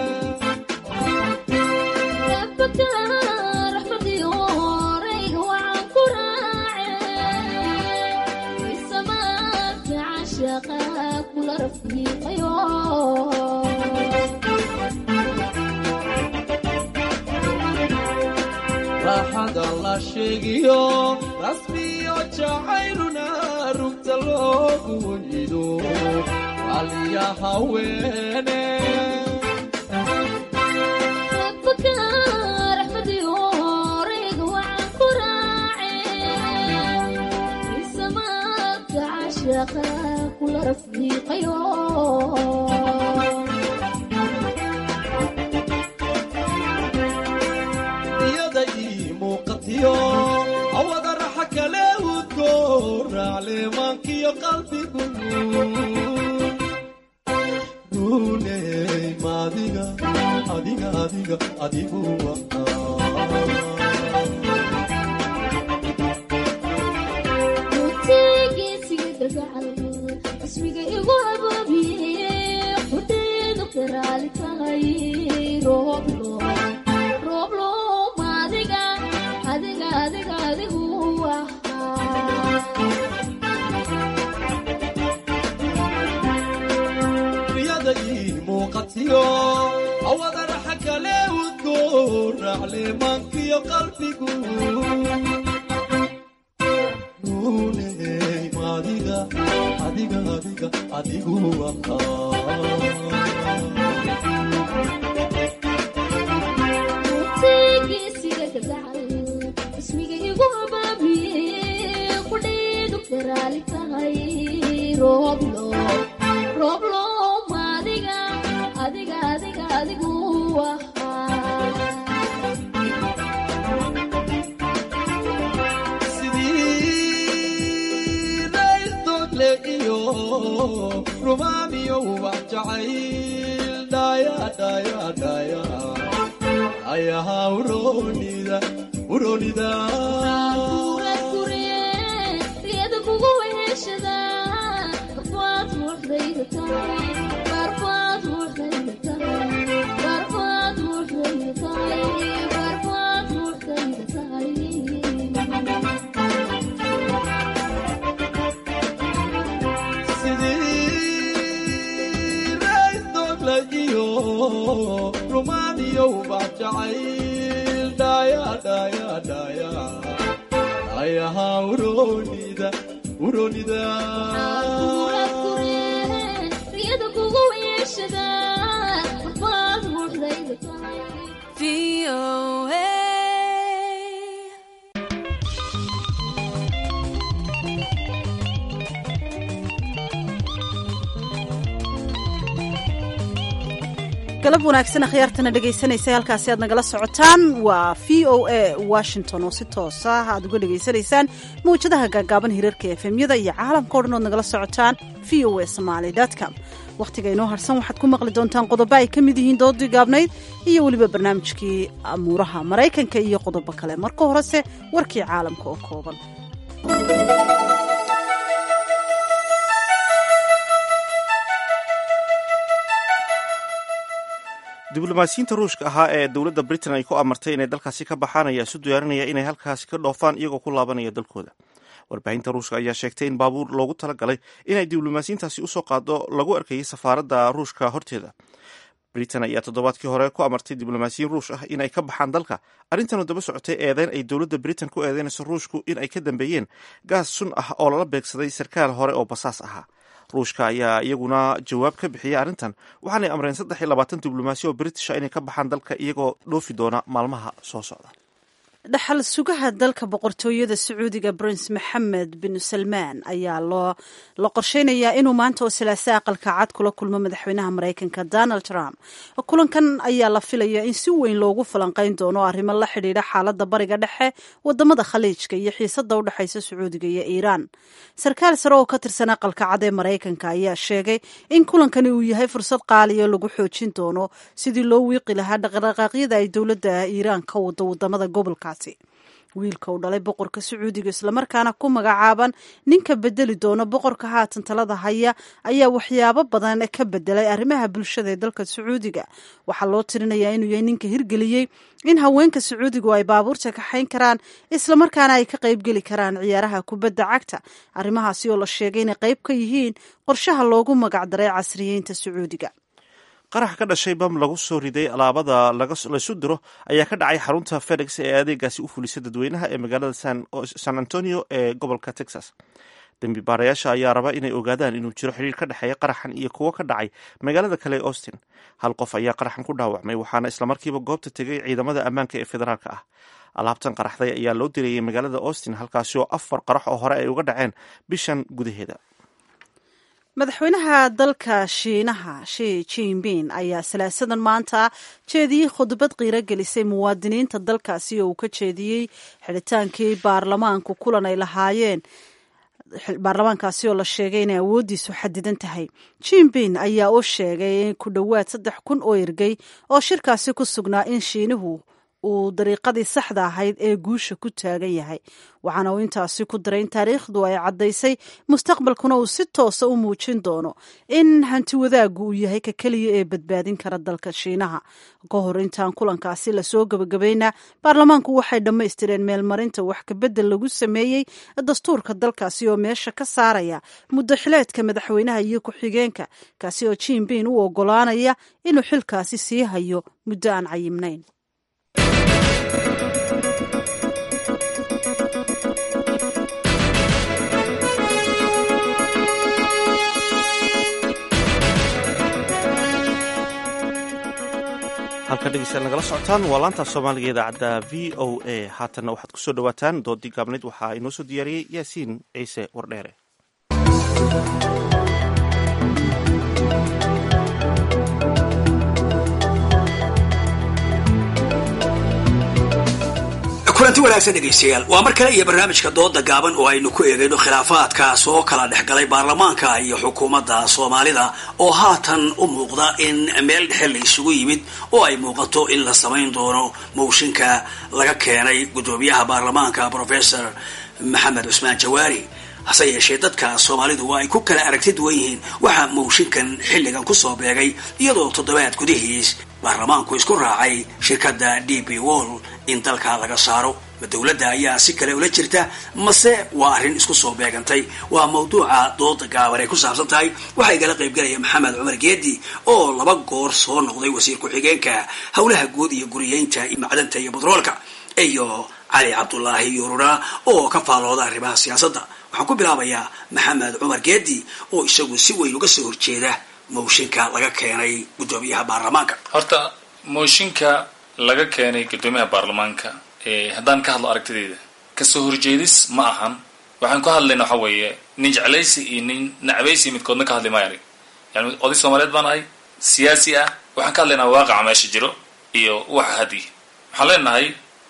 raaxada la sheegiyo rasmiyo jacayruna rugta loogu wayido aliya haweene iyada ii muuqatiyo awada raxa kale udko raacleemaankiyo qalbigu runey maadiga adiga adiga adigu ismiga igu abaabiye hudheedu karaali tahay rooblo rooblo maadiga adiga adiga adigu riyada ii muuqatiyo awada raxa kale udko raacleemaankiyo qalbigu runey maadiga adiga adiga adigu mutigiisiga gadacal ismiga igu abaabiye hudheedu karaali tahay rooblo rooblo maadiga adiga adiga adigu sidii raysdogle iyo rumaamiyo ubax jacayl dhaya dhaya dhaya ayaha uronida uronida riyada kugu weheshada uronidaya ayaha uronida uronida riyada kugu weeshada marbaad ruuxdayda tahay galab wanaagsan akhyaartana dhegaysanaysa halkaasi aad nagala socotaan waa v o a washington oo si toosa aad uga dhegaysanaysaan mawjadaha gaagaaban hirarka efemyada iyo caalamka o dhan ood nagala socotaan v o a somaly com wakhtiga inoo harsan waxaad ku maqli doontaan qodobo ay ka mid yihiin doodii gaabnayd iyo weliba barnaamijkii amuuraha maraykanka iyo qodobo kale marka horese warkii caalamka oo kooban diblomaasiyiinta ruushka ahaa ee dowladda britain ay ku amartay inay dalkaasi ka baxaan ayaa isu diyaarinaya inay halkaasi ka dhoofaan iyagoo ku laabanaya dalkooda warbaahinta ruushka ayaa sheegtay in baabuur loogu talagalay inay diblomaasiyiintaasi usoo qaado lagu arkayay safaaradda ruushka horteeda britain ayaa toddobaadkii hore ku amartay diblomaasiyiin ruush ah inay ka baxaan dalka arrintanoo daba socotay eedeyn ay dowladda britain ku eedeynayso ruushku in ay ka dambeeyeen gaas sun ah oo lala beegsaday sarkaal hore oo basaas ahaa ruushka ayaa iyaguna jawaab ka bixiyay arrintan waxaanay amreen saddex iyo labaatan diblomaasi oo britisha inay ka baxaan dalka iyagoo dhoofi doona maalmaha soo socda dhaxal sugaha dalka boqortooyada sacuudiga prince maxamed bin salmaan ayaa loo la qorsheynayaa inuu maanta oo salaasa aqalka cad kula kulmo madaxweynaha maraykanka donald trump kulankan ayaa la filaya in si weyn loogu falanqeyn doono arrimo la xidhiidha xaaladda bariga dhexe wadamada khaliijka iyo xiisada u dhexaysa sacuudiga iyo iiraan sarkaal sare oo ka tirsan aqalka cad ee maraykanka ayaa sheegay in kulankani uu yahay fursad qaaliya lagu xoojin doono sidii loo wiiqi lahaa dhaqdhaqaaqyada ay dowladda iiraan ka wado wadamada gobolka wiilka uu dhalay boqorka sacuudiga islamarkaana ku magacaaban ninka bedeli doono boqorka haatan talada haya ayaa waxyaabo badan ka bedelay arrimaha bulshada ee dalka sacuudiga waxaa loo tirinayaa inuu yahay ninka hirgeliyey in haweenka sacuudigu ay baabuurta kaxayn karaan islamarkaana ay ka qaybgeli karaan ciyaaraha kubadda cagta arrimahaasi oo la sheegay inay qayb ka yihiin qorshaha loogu magacdaray casriyeynta sacuudiga qarax ka dhashay bam lagu soo riday alaabada laysu diro ayaa ka dhacay xarunta fedex ee adeegaasi u fulisa dadweynaha ee magaalada san antonio ee gobolka texas dembi baarayaasha ayaa raba inay ogaadaan inuu jiro xiriir ka dhexeeya qaraxan iyo kuwo ka dhacay magaalada kale ee austin hal qof ayaa qaraxan ku dhaawacmay waxaana islamarkiiba goobta tegay ciidamada ammaanka ee federaalka ah alaabtan qaraxday ayaa loo direeyay magaalada austin halkaasi oo afar qarax oo hore ay uga dhaceen bishan gudaheeda madaxweynaha dalka shiinaha shi jinping ayaa salaasadan maanta jeediyey khudbad qiiro gelisay muwaadiniinta dalkaasi oo uu ka jeediyey xidhitaankii baarlamaanku kulan ay lahaayeen baarlamaankaasi oo la sheegay inay awooddiisu xadidan tahay jinping ayaa u sheegay in ku dhowaad saddex kun oo ergey oo shirkaasi ku sugnaa in shiinuhu uu dariiqadii saxda ahayd ee guusha ku taagan yahay waxaana uu intaasi ku daray in taariikhdu ay caddaysay mustaqbalkuna uu si toosa u muujin doono in hanti wadaaggu uu yahay ka keliya ee badbaadin kara dalka shiinaha ka hor intaan kulankaasi lasoo gebagabayna baarlamaanku waxay dhammaystireen meelmarinta wax kabedel lagu sameeyey dastuurka dalkaasi oo meesha ka saaraya muddo xileedka madaxweynaha iyo ku-xigeenka kaasi oo jinping u ogolaanaya inuu xilkaasi sii hayo muddo aan cayimnayn halka dhegeystayaal nagala socotaan waa laanta soomaaliga idaacadda v o a haatanna waxaad kusoo dhawaataan doodii gaabnayd waxaa inoo soo diyaariyey yaasiin ciise wardheere kulanti wanaagsan dhegaystayaal waa mar kale iyo barnaamijka dooda gaaban oo aynu ku eegayno khilaafaadka soo kala dhexgalay baarlamaanka iyo xukuumadda soomaalida oo haatan u muuqda in meel dhexe la isugu yimid oo ay muuqato in la samayn doono mooshinka laga keenay guddoomiyaha baarlamaanka professor maxamed cusmaan jawaari hase yeeshee dadka soomaalidu waa ay ku kala aragti duwan yihiin waxaa mooshinkan xilligan kusoo beegay iyadoo toddobaad gudihiis baarlamaanku isku raacay shirkadda d b wall in dalka laga saaro ma dowladda ayaa si kale ula jirta mase waa arrin isku soo beegantay waa mawduuca dooda gaaban ay ku saabsan tahay waxaa igala qaybgalaya maxamed cumar geedi oo laba goor soo noqday wasiir ku-xigeenka howlaha guud iyo guriyeynta macdanta iyo batroolka iyo cali cabdulaahi yuurura oo ka faalooda arrimaha siyaasadda waxaan ku bilaabayaa maxamed cumar geedi oo isagu si weyn uga soo horjeeda mooshinka laga keenay guddoomiyaha baarlamaanka horta mooshinka laga keenay guddoomiyaha baarlamaanka haddaan ka hadlo aragtideyda kasoo horjeedis ma ahan waxaan ka hadlayna waxa weeye nin jeclaysi iyo nin nacbaysi midkoodna ka hadli maayo anig yani oday soomaaliyeed baan ahay siyaasi ah waxaan ka hadlaynaa waaqaca meesha jiro iyo waxa hadiy waxaan leenahay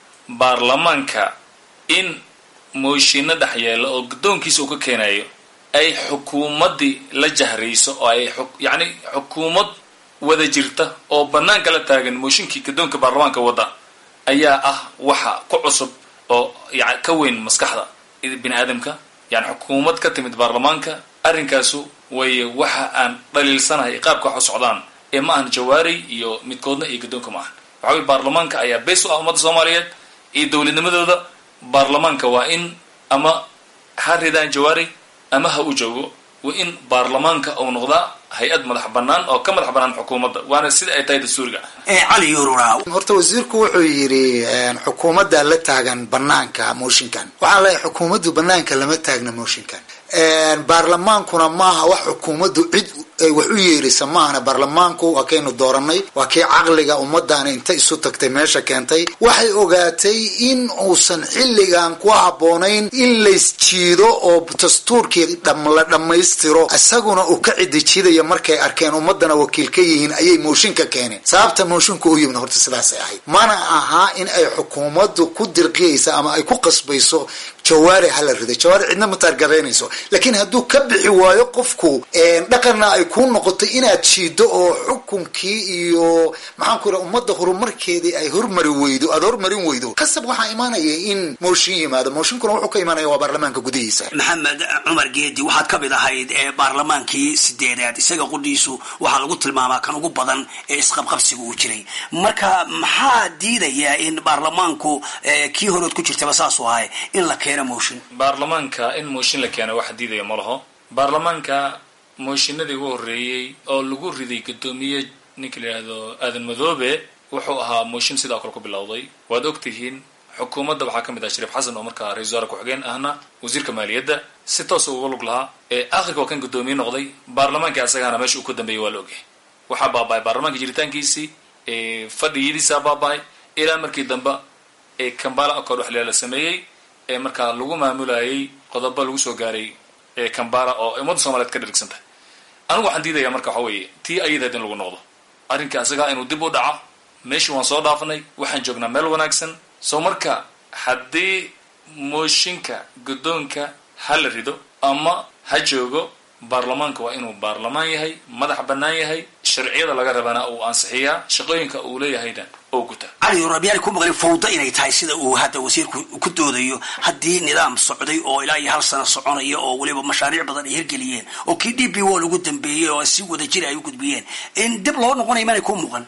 baarlamaanka in mooshinno dhex yeelo oo guddoonkiisa uu ka keenayo ay xukuumaddii la jahrayso oo ay yacni xukuumad wada jirta oo banaanka la taagan mooshinkii guddoonka baarlamaanka wadda ayaa ah waxa ku cusub oo ya ka weyn maskaxda bini aadamka yani xukuumad ka timid baarlamaanka arrinkaasu way waxa aan dhaliilsanahay qaabka wax u socdaan ee ma ahan jawaari iyo midkoodna iyo guddoonka ma ahan waxa weye baarlamaanka ayaa beys u ah ummadda soomaaliyeed iyo dowladnimadooda baarlamaanka waa in ama ha ridaan jawaari ama ha u joogo waa in baarlamaanka uu noqdaa hay-ad madax banaan oo ka madax banaan xukuumadda waana sida ay tahay dastuuriga cali yurura horta wasiirku wuxuu yidhi xukuumadda la taagan banaanka mooshinkan waxaan leeyahay xukuumaddu banaanka lama taagna mooshinkan baarlamaankuna maaha wax xukuumaddu cid ay wax u yeerisa maahana baarlamaanku waa kaynu dooranay waa kii caqliga ummaddaani inta isu tagtay meesha keentay waxay ogaatay in uusan xilligan ku habboonayn in laysjiido oo dastuurkii la dhammaystiro isaguna uu ka cidijidayo markay arkeen ummadana wakiil ka yihiin ayay mooshinka keeneen sababta mooshinka u yimid horta sidaasay ahayd mana aha in ay xukuumaddu ku dirqiyaysa ama ay ku qasbayso jawaari hala rido jawaari cidna ma taargaraynayso laakiin hadduu ka bixi waayo qofku dhaqanna ay kuu noqoto inaad jiido oo xukunkii iyo maxaan ku ira ummadda horumarkeedii ay hormari weydo aada hormarin weydo qasab waxaa imaanaya in mooshin yimaado mooshinkuna wuxuu ka imaanaya waa baarlamaanka gudihiisa maxamed cumar geedi waxaad ka mid ahayd ee baarlamaankii sideedaad isaga qudhiisu waxaa lagu tilmaamaa kan ugu badan ee isqabqabsiga uu jiray marka maxaa diidaya in baarlamaanku kii horood ku jirtaba saasuu ahay in la keeno mooshin baarlamaanka in mooshin la keeno wax diidaya ma laho baarlamaanka mooshinadii ugu horreeyey oo lagu riday guddoomiye ninka la yidhaahdo aadan madoobe wuxuu ahaa mooshin sidaa kale ku bilowday waad ogtihiin xukuumadda waxaa ka mid ah shariif xasan oo markaa ra-isul wasaare ku-xigeen ahna wasiirka maaliyadda si toosa uga lug lahaa ee akhirka waa kan guddoomiye noqday baarlamaankii asagaana meesha uu ka dambeeyey waa la ogyahay waxaa baaba-ay baarlamaanka jiritaankiisii fadhiyadiisaa baaba-ay ilaa markii dambe ee kambala accord wax la sameeyey ee markaa lagu maamulayay qodobo lagu soo gaaray ee kambala oo ummadda soomaliyeed ka dhirigsan tahay anigu waxaan diidayaa marka waxa weeye tii ayadahed in lagu noqdo arrinka isagaa inuu dib u dhaco meeshii waan soo dhaafnay waxaan joognaa meel wanaagsan soo marka haddii mooshinka guddoonka ha la rido ama ha joogo baarlamaanka waa inuu baarlamaan yahay madax bannaan yahay sharciyada laga rabana uu ansixiyaa shaqooyinka uu leeyahayna oo guta cali rabiyaani ku maqlin fawda inay tahay sida uu hadda wasiirku ku doodayo haddii nidaam socday oo ilaa iyo hal sano soconaya oo weliba mashaariic badan ay hirgeliyeen oo kii d b wall ugu dambeeyey oo si wada jir ay u gudbiyeen in dib loo noqonaya manay ku muuqan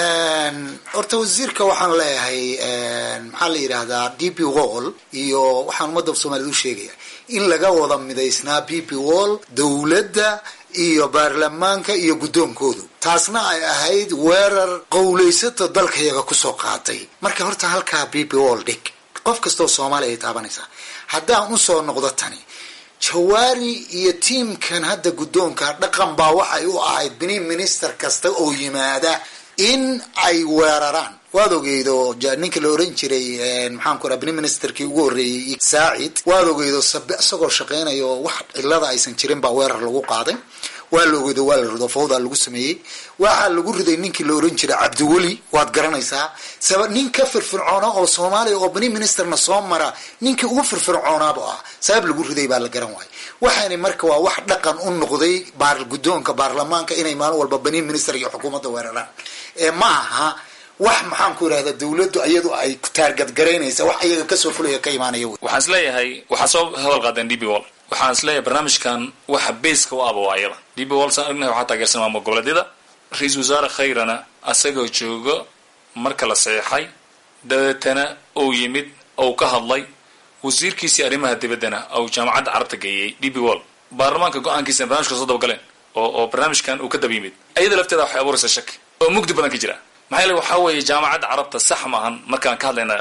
horta wasiirka waxaan leeyahay maxaa la yidhaahdaa d b wall iyo waxaan ummadda soomaaliyed u sheegaya in laga wada midaysnaa b b wall dowladda iyo baarlamaanka iyo guddoonkoodu taasna ay ahayd weerar qowlaysato dalkayaga kusoo qaatay marka horta halkaa b b wall dhig qof kastoo soomaaliya ay taabanaysaa haddaan usoo noqdo tani jawaari iyo tiimkan hadda guddoonka dhaqan baa waxay u ahayd bini minister kasta oo yimaada in ay weeraraan waad ogeydo ninka la oran jiray maxaan ku raa bini ministerkii ugu horreeyey saacid waad ogeydo sabe isagoo shaqeynayo wax cilada aysan jirin baa weerar lagu qaaday waa la ogeydo waa la rido fawda lagu sameeyey waxaa lagu riday ninkii la oran jiray cabdiweli waad garanaysaa saba nin ka firfircoona oo soomaaliya oo bini ministerna soo mara ninkii ugu firfircoonaaba ah sabab lagu riday baa la garan waayay waxaani marka waa wax dhaqan u noqday baar guddoonka baarlamaanka inay maalin walba bini minister iyo xukuumadda weeraraan ee ma aha wax maxaan ku irahda dawladdu iyadu ay taargadgaraynaysa wax iyaga kasoo fulaya ka imaanaya wey waxaan is leeyahay waxaa soo hadal qaadeen d b wall waxaan is leeyahay barnaamijkan waxa baska u aba waayada d b wall saan ognahay waxaa taageersan maamul goboleedyada ra-iisul wasaare khayrana asagoo joogo marka la saxeexay dabeetana uu yimid ou ka hadlay wasiirkiisii arrimaha dibaddana ou jaamacadda carabta geeyey d b wall baarlamaanka go-aankiisana barnamijka soo dabagaleen oo oo barnaamijkan uu ka daba yimid ayada lafteeda waxay abuuraysaa shaki oo mugdi badan ka jira maxaa yeele waxaa weeye jaamacadda carabta sax maahan markaan ka hadlayna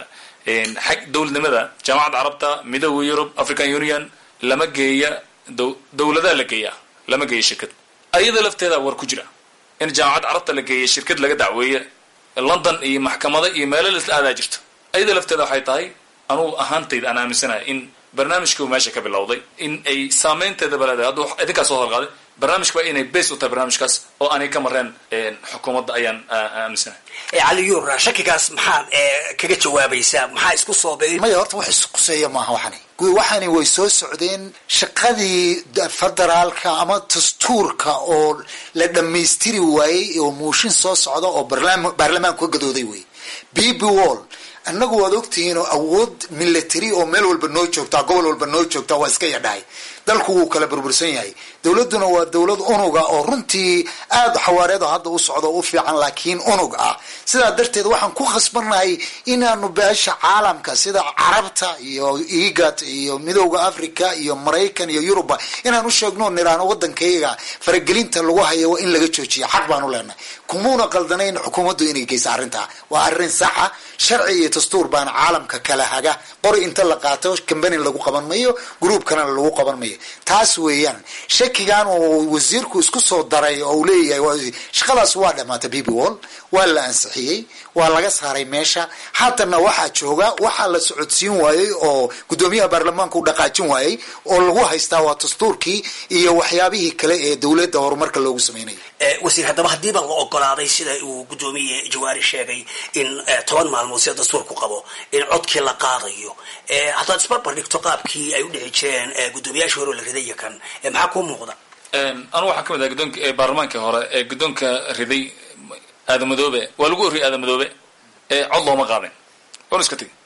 xag dowladnimada jaamacadda carabta midooda yurub african union lama geeya dowladaha la geeya lama geeya shirkad ayada lafteeda war ku jira in jaamacadda carabta la geeya shirkad laga dacweeye london iyo maxkamado iyo meelo lasla aadaa jirto ayada lafteeda waxay tahay anugu ahaantayda aan aaminsanahay in barnaamijkii meesha ka bilowday in ay saameynteeda baleedahay hadduu idinkaas soo hadalqaaday barnaamijka waa inay base u tahay barnaamijkaas oo aanay ka mareen xukuumadda ayaan aaminsanahay cali yuura shakigaas maxaad kaga jawaabaysaa maxaa isku soo be maya horta wax isquseeya maaha waxani waxani way soo socdeen shaqadii federaalka ama dastuurka oo la dhammaystiri waayey oo muushin soo socda oo baarlamaanku ka gadooday wey b b wall annagu waad ogtihiin oo awood military oo meel walba noo joogtaa gobol walba noo joogtaa waa iska yadhahay dalku wuu kala burbursan yahay dowladduna waa dowlad unuga oo runtii aada xawaareedo hadda u socdo u fiican laakiin unug ah sidaa darteed waxaan ku khasbannahay inaanu beesha caalamka sida carabta iyo egat iyo midowda africa iyo maraykan iyo yuruba inaan u sheegno niraano waddankayga faragelinta lagu hayo waa in laga joojiya xaq baanu leenahay kumuuna qaldanayn xukuumaddu inay geysa arrintaa waa arrin saxa sharci iyo dastuur baana caalamka kala haga qori inta la qaato cambani lagu qaban mayo gruubkana lagu qaban mayo taas weeyaan shakigan uu wasiirku isku soo daray oo uu leeyahay shaqadaas waa dhamaatay bb wall waa la ansixiyey waa laga saaray meesha haddana waxaa jooga waxaa la socodsiin waayey oo guddoomiyaha baarlamaanka u dhaqaajin waayey oo lagu haystaa waa dastuurkii iyo waxyaabihii kale ee dowladda horumarka loogu sameynaya wasiir haddaba haddiiba la ogolaaday sida uu guddoomiye jawaari sheegay in toban maalmood sida dastuurku qabo in codkii la qaadayo haddaad isbarbar dhigto qaabkii ay u dhici jireen guddoomiyaashii hore oo la riday iyo kan maxaa kuu muuqda anugu waxaa ka mid ah guddoonka baarlamaankii hore ee guddoonka riday aadamadoobe waa lagu oriyay aadamadoobe cod looma qaadin wan iska tegi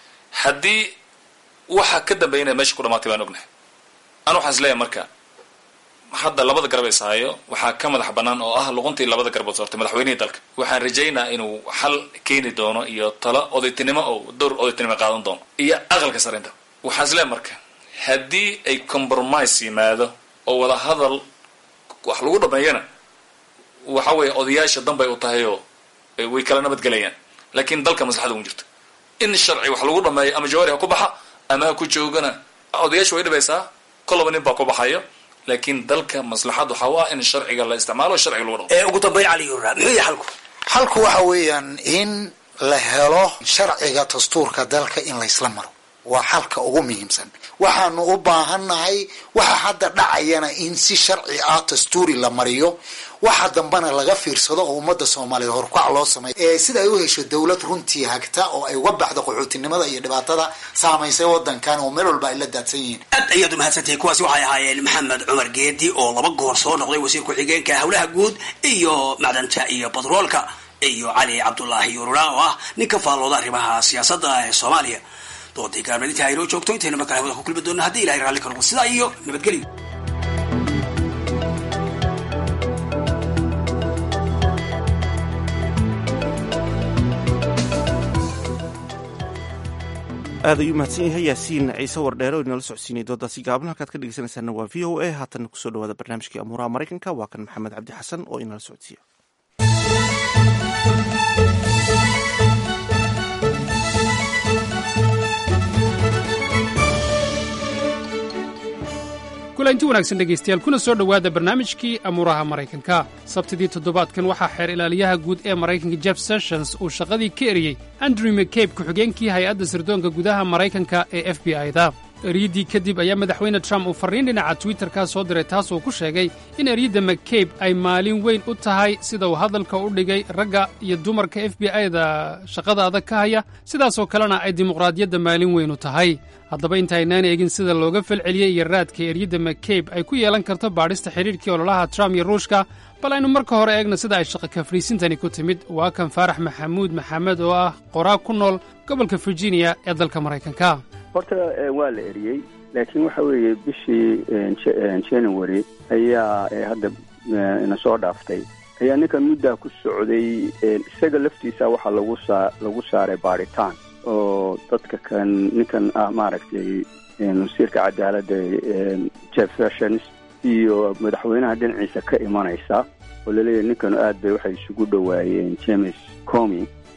haddii waxa ka dambeeya meesha ku dhamaatay baan ognahay anu waxaan is leeyahay marka hadda labada garab is hayo waxaa ka madax banaan oo ah luquntii labada garbood soortay madaxweynihii dalka waxaan rajaynaa inuu xal keeni doono iyo talo odaytinimo oo dowr odaytinimo qaadan doono iyo aqalka sarinta waxaan is leeyahay marka haddii ay compromise yimaado oo wada hadal wax lagu dhameeyana waxa weeye odayaasha danbay u tahay oo way kala nabadgelayaan laakiin dalka maslaxada ugu jirto in sharci wax lagu dhameeyo ama jawaari ha ku baxa ama ha ku joogana odayaasha way dhibaysaa kolaba nin baa ku baxayo laakiin dalka maslaxad waxaa u ah in sharciga la isticmaalo sharciga lagu dhamo ugu dambeyn cali yura muxuu yahay xalku xalku waxa weeyaan in la helo sharciga dastuurka dalka in laysla maro waa xalka ugu muhiimsan waxaanu u baahannahay waxa hadda dhacayana in si sharci ah dastuuri la mariyo waxa dambena laga fiirsado oo ummadda soomaaliyeed horkac loo sameeyo ee sida ay u hesho dowlad runtii hagta oo ay uga baxdo qaxootinimada iyo dhibaatada saamaysay wadankan oo meel walba ay la daadsan yihiin aad ayaad umahadsantahay kuwaasi waxay ahaayeen maxamed cumar geedi oo laba goor soo noqday wasiir ku-xigeenka howlaha guud iyo macdanta iyo batroolka iyo cali cabdulaahi yurura oo ah nin ka faallooda arrimaha siyaasadda ee soomaaliya doodii gaarmadinta aynoo joogto intaynu markale hawada ku kulmi doona haddii ilahay raalli ka noqo sidaa iyo nabadgelyo aad ayuu mahadsan yahay yaasiin ciise wardheere oo inala socodsiinay doodaasi gaaban halkaad ka dhegeysanaysaana waa v o a haatan kusoo dhawaada barnaamijkii amuuraha maraykanka waa kan maxamed cabdi xasan oo inala socodsiiya kulanti wanaagsan dhegaystayaal kuna soo dhowaada barnaamijkii amuuraha maraykanka sabtidii toddobaadkan waxaa xeer ilaaliyaha guud ee maraykanka jeff sessions uu shaqadii ka eriyey andrew mccabe ku-xigeenkii hay-adda sirdoonka gudaha maraykanka ee f b i-da eryaddii kadib ayaa madaxweyne trump uu farriin dhinaca twitterka soo diray taasoo ku sheegay in eryadda mccabe ay maalin weyn u tahay sida uu hadalka u dhigay ragga iyo dumarka f b i-da shaqada adag ka haya sidaasoo kalena ay dimuqraadiyadda maalin weyn u tahay haddaba intaynaan eegin sida looga falceliyey iyo raadka eryadda mccabe ay ku yeelan karto baadhista xidhiidhkii ololaha trump iyo ruushka bal aynu marka hore eegna sida ay shaqa kafriisintani ku timid waa kan faarax maxamuud maxamed oo ah qoraa ku nool gobolka virginia ee dalka maraykanka horta waa la eriyey laakiin waxa weeye bishii january ayaa hadda ina soo dhaaftay ayaa ninkan muddaa ku socday isaga laftiisa waxaa lagu saa lagu saaray baadhitaan oo dadka kan ninkan ah maaragtay wasiirka cadaaladda jeff sessions iyo madaxweynaha dhinaciisa ka imanaysa oo laleeyahay ninkanu aad bay waxay isugu dhowaayeen james comi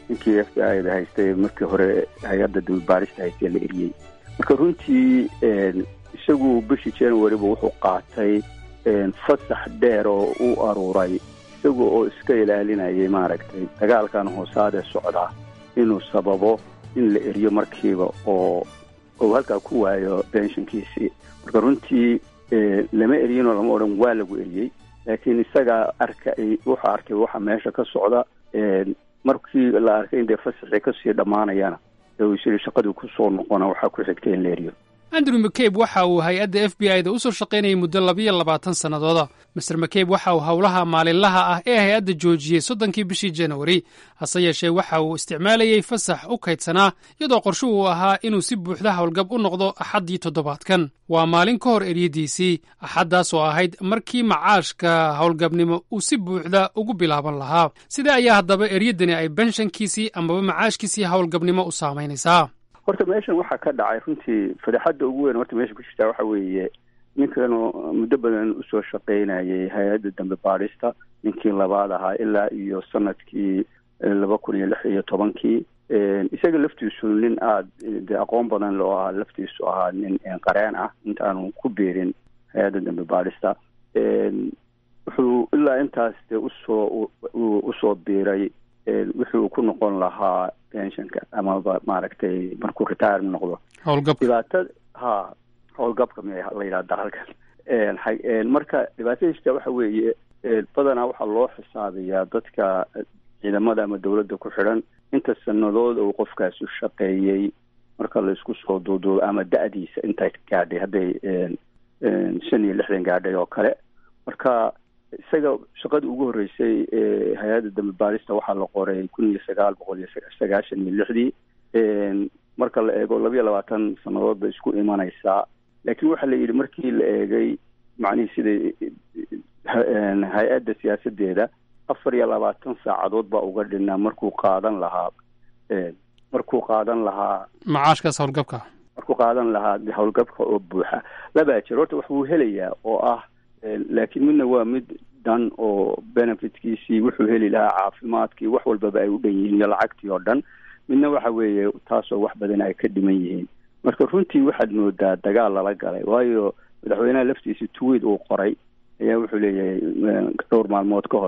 ninkii f b i da haystay markii hore hay-adda dambibaarista haystee la eriyey marka runtii isagu bishii januaryba wuxuu qaatay fasax dheer oo u aruuray isaga oo iska ilaalinayay maaragtay dagaalkan hoosaadee socda inuu sababo in la eriyo markiiba oo uu halkaa ku waayo benshinkiisii marka runtii lama eriyinoo lama odhan waa lagu eriyey laakiin isagaa arkay wuxuu arkay waxa meesha ka socda markii la arkay in dee fasaxii kasii dhammaanayana ee uu isiri shaqadii kusoo noqona waxaa ku xigtay in la eriyo andrew mccabe waxa uu hay-adda f b i da usoo shaqaynayay muddo labiyo labaatan sannadooda master mccabe waxa uu howlaha maalinlaha ah ee hay-adda joojiyey soddonkii bishii januari hase yeeshee waxa uu isticmaalayey fasax u kaydsanaa iyadoo qorshu uu ahaa inuu si buuxda howlgab u noqdo axaddii toddobaadkan waa maalin ka hor eryadiisii axaddaas oo ahayd markii macaashka howlgabnimo uu si buuxda ugu bilaaban lahaa sidee ayaa haddaba eryadani ay benshankiisii amaba macaashkiisii howlgabnimo u saamaynaysaa horta meeshan waxaa ka dhacay runtii fadeexadda ugu weyn horta meesha ku jirtaa waxa weeye ninkanu muddo badan usoo shaqaynayay hay-adda dambe baadhista ninkii labaad ahaa ilaa iyo sanadkii laba kun iyo lix iyo tobankii isaga laftiisu nin aada de aqoon badan loo ahaa laftiisu ahaa nin qareen ah intaanu ku biirin hay-adda dambe baadhista wuxuu ilaa intaas de usoo usoo biiray wixii uu ku noqon lahaa pensionka amaba maaragtay markuu retire noqdo howlgab dhibaatada ha howlgabka mi la yidhahda halkan marka dhibaatada jirta waxa weeye badanaa waxaa loo xisaabiyaa dadka ciidamada ama dawladda ku xidhan inta sanadood uu qofkaasi shaqeeyey marka la isku soo duuduubo ama da-diisa intay gaadhay hadday shan iyo lixdan gaadhay oo kale marka isaga shaqadii ugu horreysay ee hay-adda dambe baarista waxaa la qoray kun iyo sagaal boqol iyo sagaashan iyo lixdii marka la eego labiyo labaatan sannadood bay isku imanaysaa laakiin waxaa la yidhi markii la eegay macnihii siday hay-adda siyaasadeeda afar iyo labaatan saacadood baa uga dhinaa markuu qaadan lahaa markuu qaadan lahaa macaashkaas howlgabka markuu qaadan lahaa howlgabka oo buuxa labaa jir horta wax buu helayaa oo ah laakiin midna waa mid dhan oo benefitkiisii wuxuu heli lahaa caafimaadkii wax walbaba ay u dhan yihiin iyo lacagtii oo dhan midna waxa weeye taasoo wax badan ay ka dhiman yihiin marka runtii waxaad moodaa dagaal lala galay waayo madaxweynaha laftiisa tuweed uu qoray ayaa wuxuu leeyahay dhowr maalmood ka hor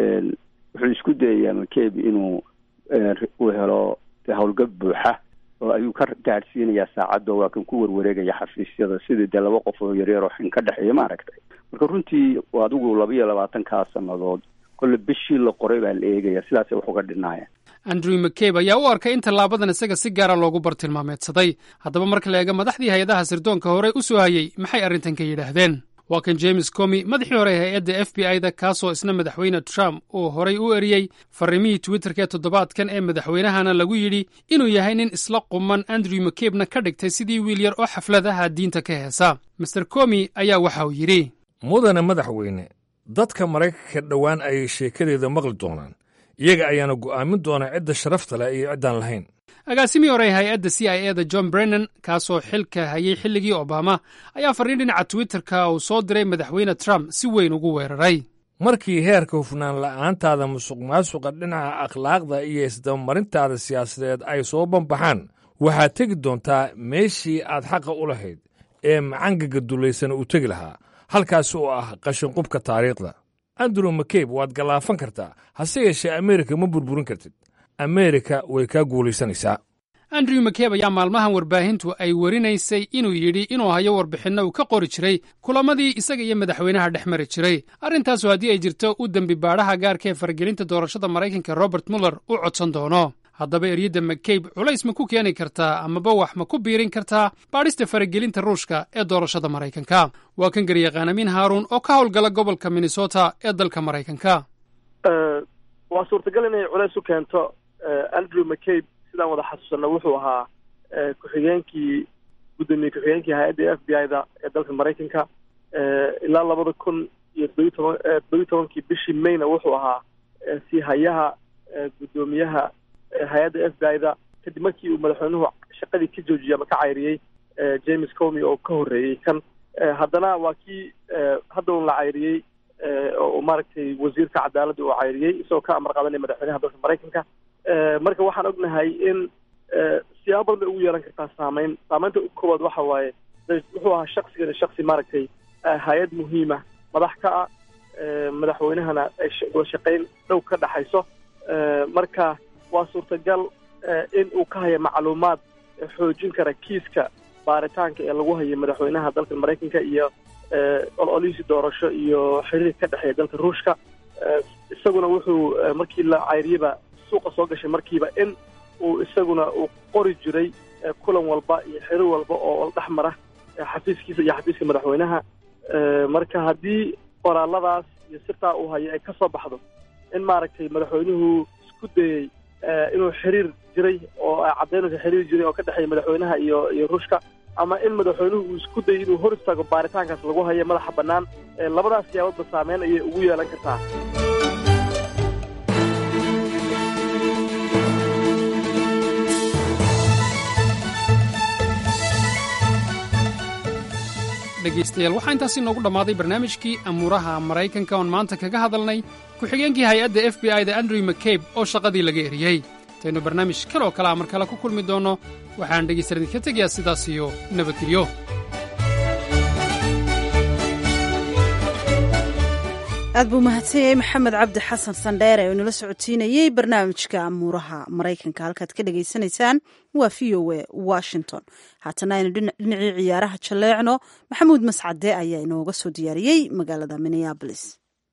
wuxuu isku dayayaa mccabe inuu uu helo howlgab buuxa oo ayuu ka gaadhsiinayaa saacaddo waa kan ku warwareegaya xafiisyada sidii dee laba qof oo yaryar oo xin ka dhexeeya maaragtay marka runtii adigu laba iyo labaatankaa sannadood kolle bishii la qoray baa la eegaya sidaasay wax uga dhinaaya andrew mccabe ayaa u arkay in tallaabadan isaga si gaara loogu bartilmaameedsaday haddaba marka la eega madaxdii hay-adaha sirdoonka horey u soo hayey maxay arrintan ka yidhaahdeen waa kan james comi madaxii hore ee hay-adda f b i da kaasoo isna madaxweyne trump uu horay u eriyey farrimihii twitterka ee toddobaadkan ee madaxweynahana lagu yidhi inuu yahay nin isla quman andrew mcabena ka dhigtay sidii wiil yar oo xafladaha diinta ka heesa master comi ayaa waxa uu yidhi mudane madaxweyne dadka maraykanka dhowaan ayay sheekadeeda maqli doonaan iyaga ayaana go'aamin doonaa cidda sharafta leh iyo ciddaan lahayn agaasimii hore ee hay-adda c i e da john brennan kaasoo xilka hayay xilligii obama ayaa farriin dhinaca twitterka uu soo diray madaxweyne trump si weyn ugu weeraray markii heerka hufnaan la'aantaada musuq maasuqa dhinaca akhlaaqda iyo isdabamarintaada siyaasadeed ay soo banbaxaan waxaad tegi doontaa meeshii aad xaqa u lahayd ee macangaga dulaysan uu tegi lahaa halkaasi oo ah qashinqubka taariikhda andrew mccabe waad gallaafan kartaa hase yeeshee ameerika ma burburin kartid ameerika way kaa guulaysanaysaa andrew mccabe ayaa maalmahan warbaahintu ay werinaysay inuu yidhi inuu hayo warbixinno uu ka qori jiray kulamadii isaga iyo madaxweynaha dhex mari jiray arrintaasu haddii ay jirto u dembi baadhaha gaarka ee faragelinta doorashada maraykanka robert muller u codsan doono haddaba eryadda mccabe culays ma ku keeni kartaa amaba wax ma ku biirin kartaa baadhista faragelinta ruushka ee doorashada maraykanka waa kan garyaqaanamiin haaruun oo ka howlgala gobolka minnesota ee dalka maraykanka waa suurtagal inay culays u keento andrew mccabe sidaan wada xasuusanno wuxuu ahaa ku-xigeenkii guddoomiye ku-xigeenkii hay-adda f b i da ee dalka maraykanka ilaa labada kun iyo todobiyi toban todobiyi tobankii bishii mayna wuxuu ahaa si hayaha guddoomiyaha hay-adda f b i da kadib markii uu madaxweynuhu shaqadii ka joojiyey ama ka cayriyey james comi oo ka horreeyey kan haddana waa kii hadda un la cayriyey oo maaragtay wasiirka cadaaladda uu cayriyey isagoo ka amar qaadanaya madaxweynaha dalka maraykanka marka waxaan ognahay in siyaabo badan bay ugu yeelan kartaa saameyn saameynta ugu koowaad waxa waaye wuxuu ahaa shaksigan shaksi maaragtay hay-ad muhiima madax ka ah madaxweynahana ay wada shaqayn dhow ka dhaxayso marka waa suurtagal in uu ka haya macluumaad xoojin kara kiiska baaritaanka ee lagu hayo madaxweynaha dalka maraykanka iyo ololihiisi doorasho iyo xiriir ka dhexeeya dalka ruushka isaguna wuxuu markii la cayriyaba suuqa soo gashay markiiba in uu isaguna uu qori jiray kulan walba iyo xiriir walba oo dhex mara xafiiskiisa iyo xafiiska madaxweynaha marka haddii qoraaladaas iyo sirtaa uu hayo ay ka soo baxdo in maaragtay madaxweynuhu isku dayey inuu xiriir jiray oo caddaynaysa xiriir jiray oo ka dhexeeya madaxweynaha iyo iyo ruushka ama in madaxweynuhu uu isku dayay inuu hor istaago baaritaankaas lagu hayo madaxa bannaan labadaas siyaaboodba saameyn ayay ugu yeelan kartaa dhegaystayaal waxaa intaasi noogu dhammaaday barnaamijkii amuuraha maraykanka oon maanta kaga hadalnay ku-xigeenkii hay-adda f b i da andrew mccabe oo shaqadii laga eriyey intaynu barnaamij kaloo kale a mar kale ku kulmi doonno waxaan dhegaystayaal idinka tegayaa sidaas iyo nabadgelyo aad buu mahadsan yahay maxamed cabdi xasan sandheere oo inala socotiinayey barnaamijka amuuraha maraykanka halkaad ka dhagaysanaysaan waa v o a washington haatana aynu dhinacii ciyaaraha jalleecno maxamuud mascade ayaa inooga soo diyaariyey magaalada minneabolis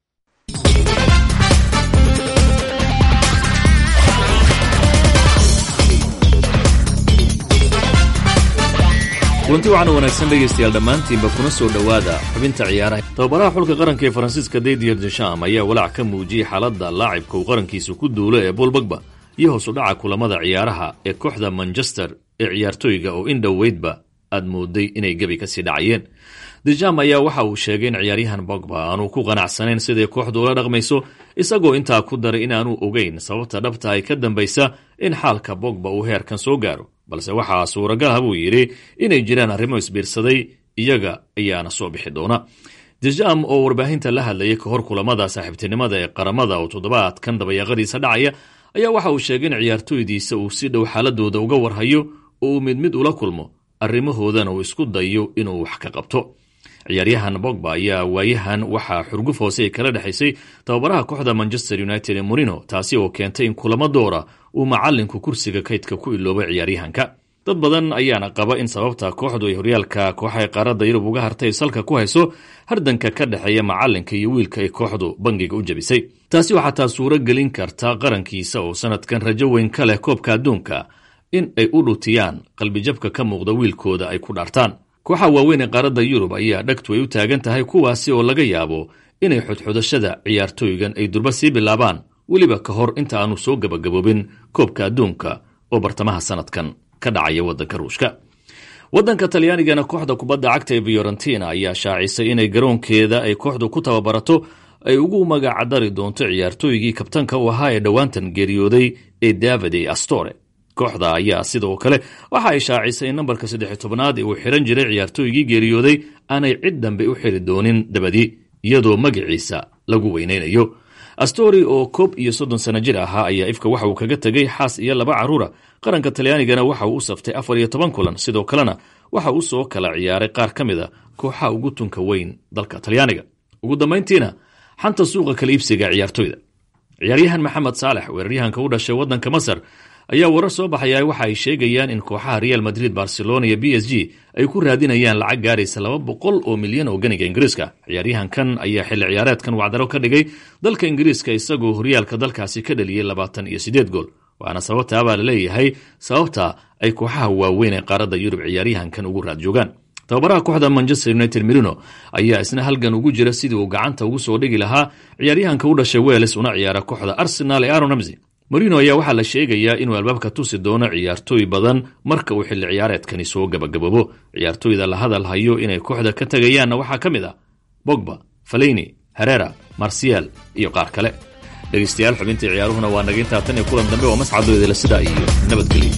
kulanti waxaana wanaagsan dhegaystayaal dhammaantiinba kuna soo dhowaada xubinta ciyaaraha tababaraha xulka qaranka ee faransiiska didier desham ayaa walaac ka muujiyey xaaladda laacibka uu qarankiisa ku duulo ee bool bagba iyo hoos u dhaca kulamada ciyaaraha ee kooxda manchester ee ciyaartooyga oo in dhoweydba aad mooday inay gebi kasii dhacayeen dejam ayaa waxa uu sheegay in ciyaaryahan bogba aanu ku qanacsanayn siday kooxdu ula dhaqmayso isagoo intaa ku daray inaanu ogeyn sababta dhabta ay ka dambaysa in xaalka bogba uu heerkan soo gaaro balse waxaa suuragal ah buu yidhi inay jiraan arrimo isbiirsaday iyaga ayaana soo bixi doona dejam oo warbaahinta la hadlayay ka hor kulamada saaxiibtinimada ee qaramada oo toddobaadkan dabayaaqadiisa dhacaya ayaa waxa uu sheegay in ciyaartooydiisa uu si dhow xaaladooda uga warhayo oo uu mid mid ula kulmo arrimahoodana uu isku dayo inuu wax ka qabto ciyaaryahan bogba ayaa waayahan waxaa xurguf hoose ay kala dhexaysay tababaraha kooxda manchester united ee morino taasi oo keentay in kulamo doora uu macalinku kursiga kaydka ku iloobay ciyaaryahanka dad badan ayaana qaba in sababta kooxdu ay horyaalka kooxaha qaaradda yurub uga hartay salka ku hayso hardanka ka dhexeeya macalinka iyo wiilka ay kooxdu bangiga u jabisay taasi oo xataa suuro gelin karta qarankiisa oo sanadkan rajo weyn ka leh koobka adduunka in ay u dhutiyaan qalbijabka ka muuqda wiilkooda ay ku dhaartaan kooxa waaweyn ee qaaradda yurub ayaa dhagtu ay u taagan tahay kuwaasi oo laga yaabo inay xodxodashada ciyaartooygan ay durba sii bilaabaan weliba ka hor inta aanu soo gebagaboobin koobka adduunka oo bartamaha sanadkan ka dhacaya waddanka ruushka waddanka talyaanigana kooxda kubadda cagta ee fiorentina ayaa shaacisay inay garoonkeeda ay kooxdu ku tababarato ay ugu magacdari doonto ciyaartooygii kabtanka u ahaa ee dhowaantan geeriyooday ee davide astore kooxda ayaa sidoo kale waxa ay shaacisay in nambarka saddex tobnaad ee uu xiran jiray ciyaartooygii geeriyooday aanay cid dambe u xiri doonin dabadii iyadoo magaciisa lagu weynaynayo astori oo koob iyo soddon sano jir ahaa ayaa ifka waxa uu kaga tegay xaas iyo laba carruura qaranka talyaanigana waxa uu u saftay afar iyo toban kulan sidoo kalena waxa uu soo kala ciyaaray qaar ka mid a kooxaha ugu tunka weyn dalka talyaaniga ugu dambayntiina xanta suuqa kala iibsiga ciyaartooyda ciyaaryahan maxamed saalex weeraryahanka u dhashay waddanka masar ayaa warar soo baxaya waxa ay sheegayaan in kooxaha real madrid barcelona iyo b s g ay ku raadinayaan lacag gaaraysa laba boqol oo milyan oo ganiga ingiriiska ciyaaryahankan ayaa xilli ciyaareedkan wacdaro ka dhigay dalka ingiriiska isagoo horyaalka dalkaasi ka dhaliyey labaatan iyo siddeed gool waana sababtaa baa laleeyahay sababta ay kooxaha waaweyn ee qaaradda yurub ciyaaryahankan ugu raad joogaan tababaraha kooxda manchester united merino ayaa isna halgan ugu jira sidii uu gacanta ugu soo dhigi lahaa ciyaaryahanka u dhashay weles una ciyaara kooxda arsenal ee aron ramsey marino ayaa waxaa la sheegayaa inuu albaabka tusi doono ciyaartooy badan marka uu xilli ciyaareedkani soo gabagaboobo ciyaartooyda la hadal hayo inay kooxda ka tegayaanna waxaa ka mid ah bogba faleyni herera marsial iyo qaar kale dhegaystayaal xubintii ciyaaruhuna waa naga intaa tan iyo kulan dambe oo mascadooda la sidaa iyo nabadgelyo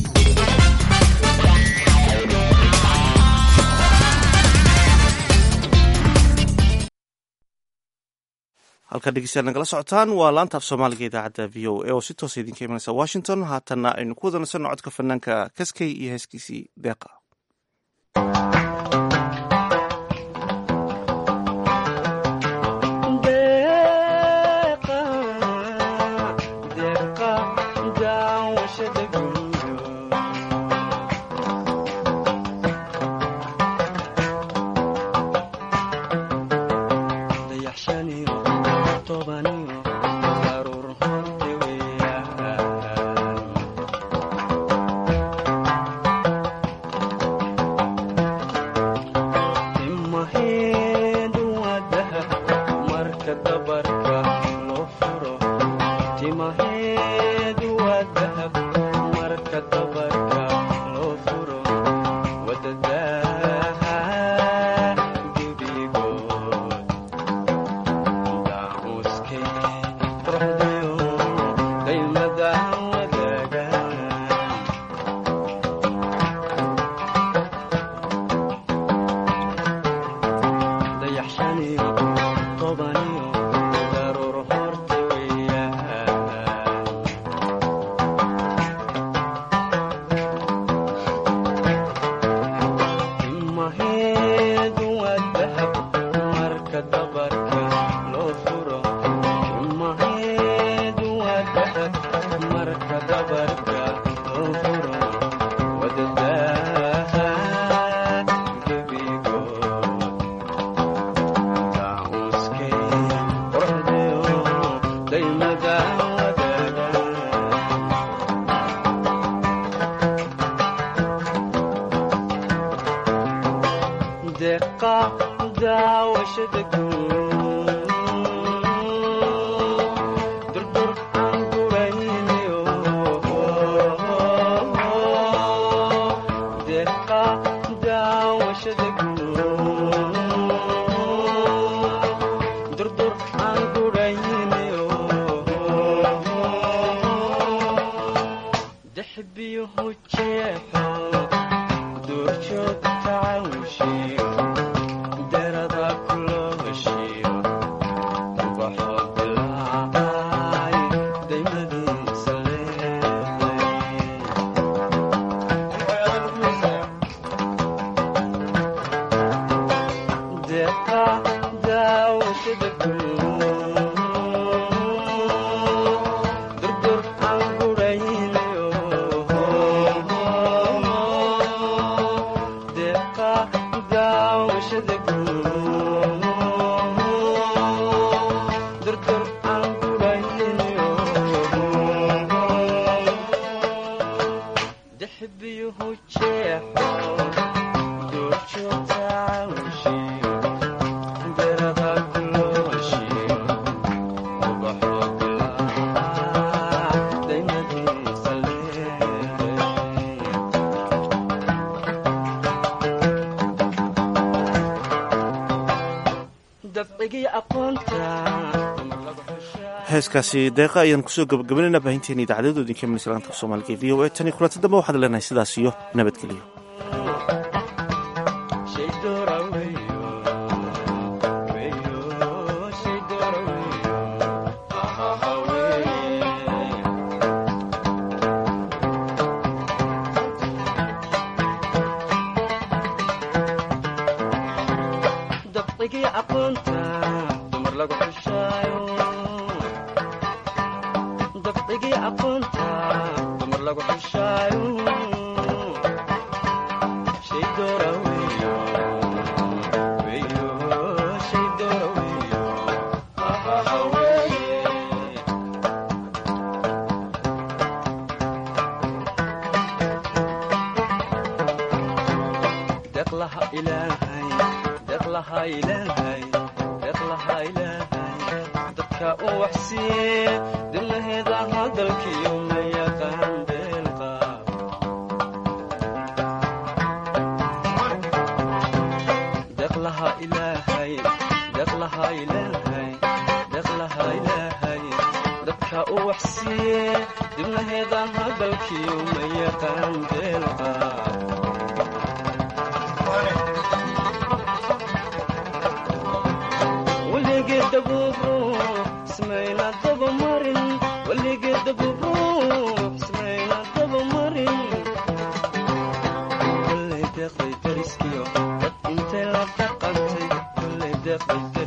halka dhegeystayaal nagala socotaan waa laanta af soomaaliga idaacadda v o a oo si toosa idinka imanaysa washington haatanna aynu ku wada nasanno codka fanaanka kaskey iyo heeskiisii deeqa heeskaasi deeqa ayaan kusoo gabagabanayna baahinteena idaacadadu idinka imanaysa laanta soomaaliga e v o a tan iyo kulanti dambe waxaad leenahay sidaas iyo nabadgelyo weligeed dabuubro dabamarin weligeed daburuux ismayna dabamarin kolley deeqday dariskiyo dad intay la dhaqantay kolley deeqday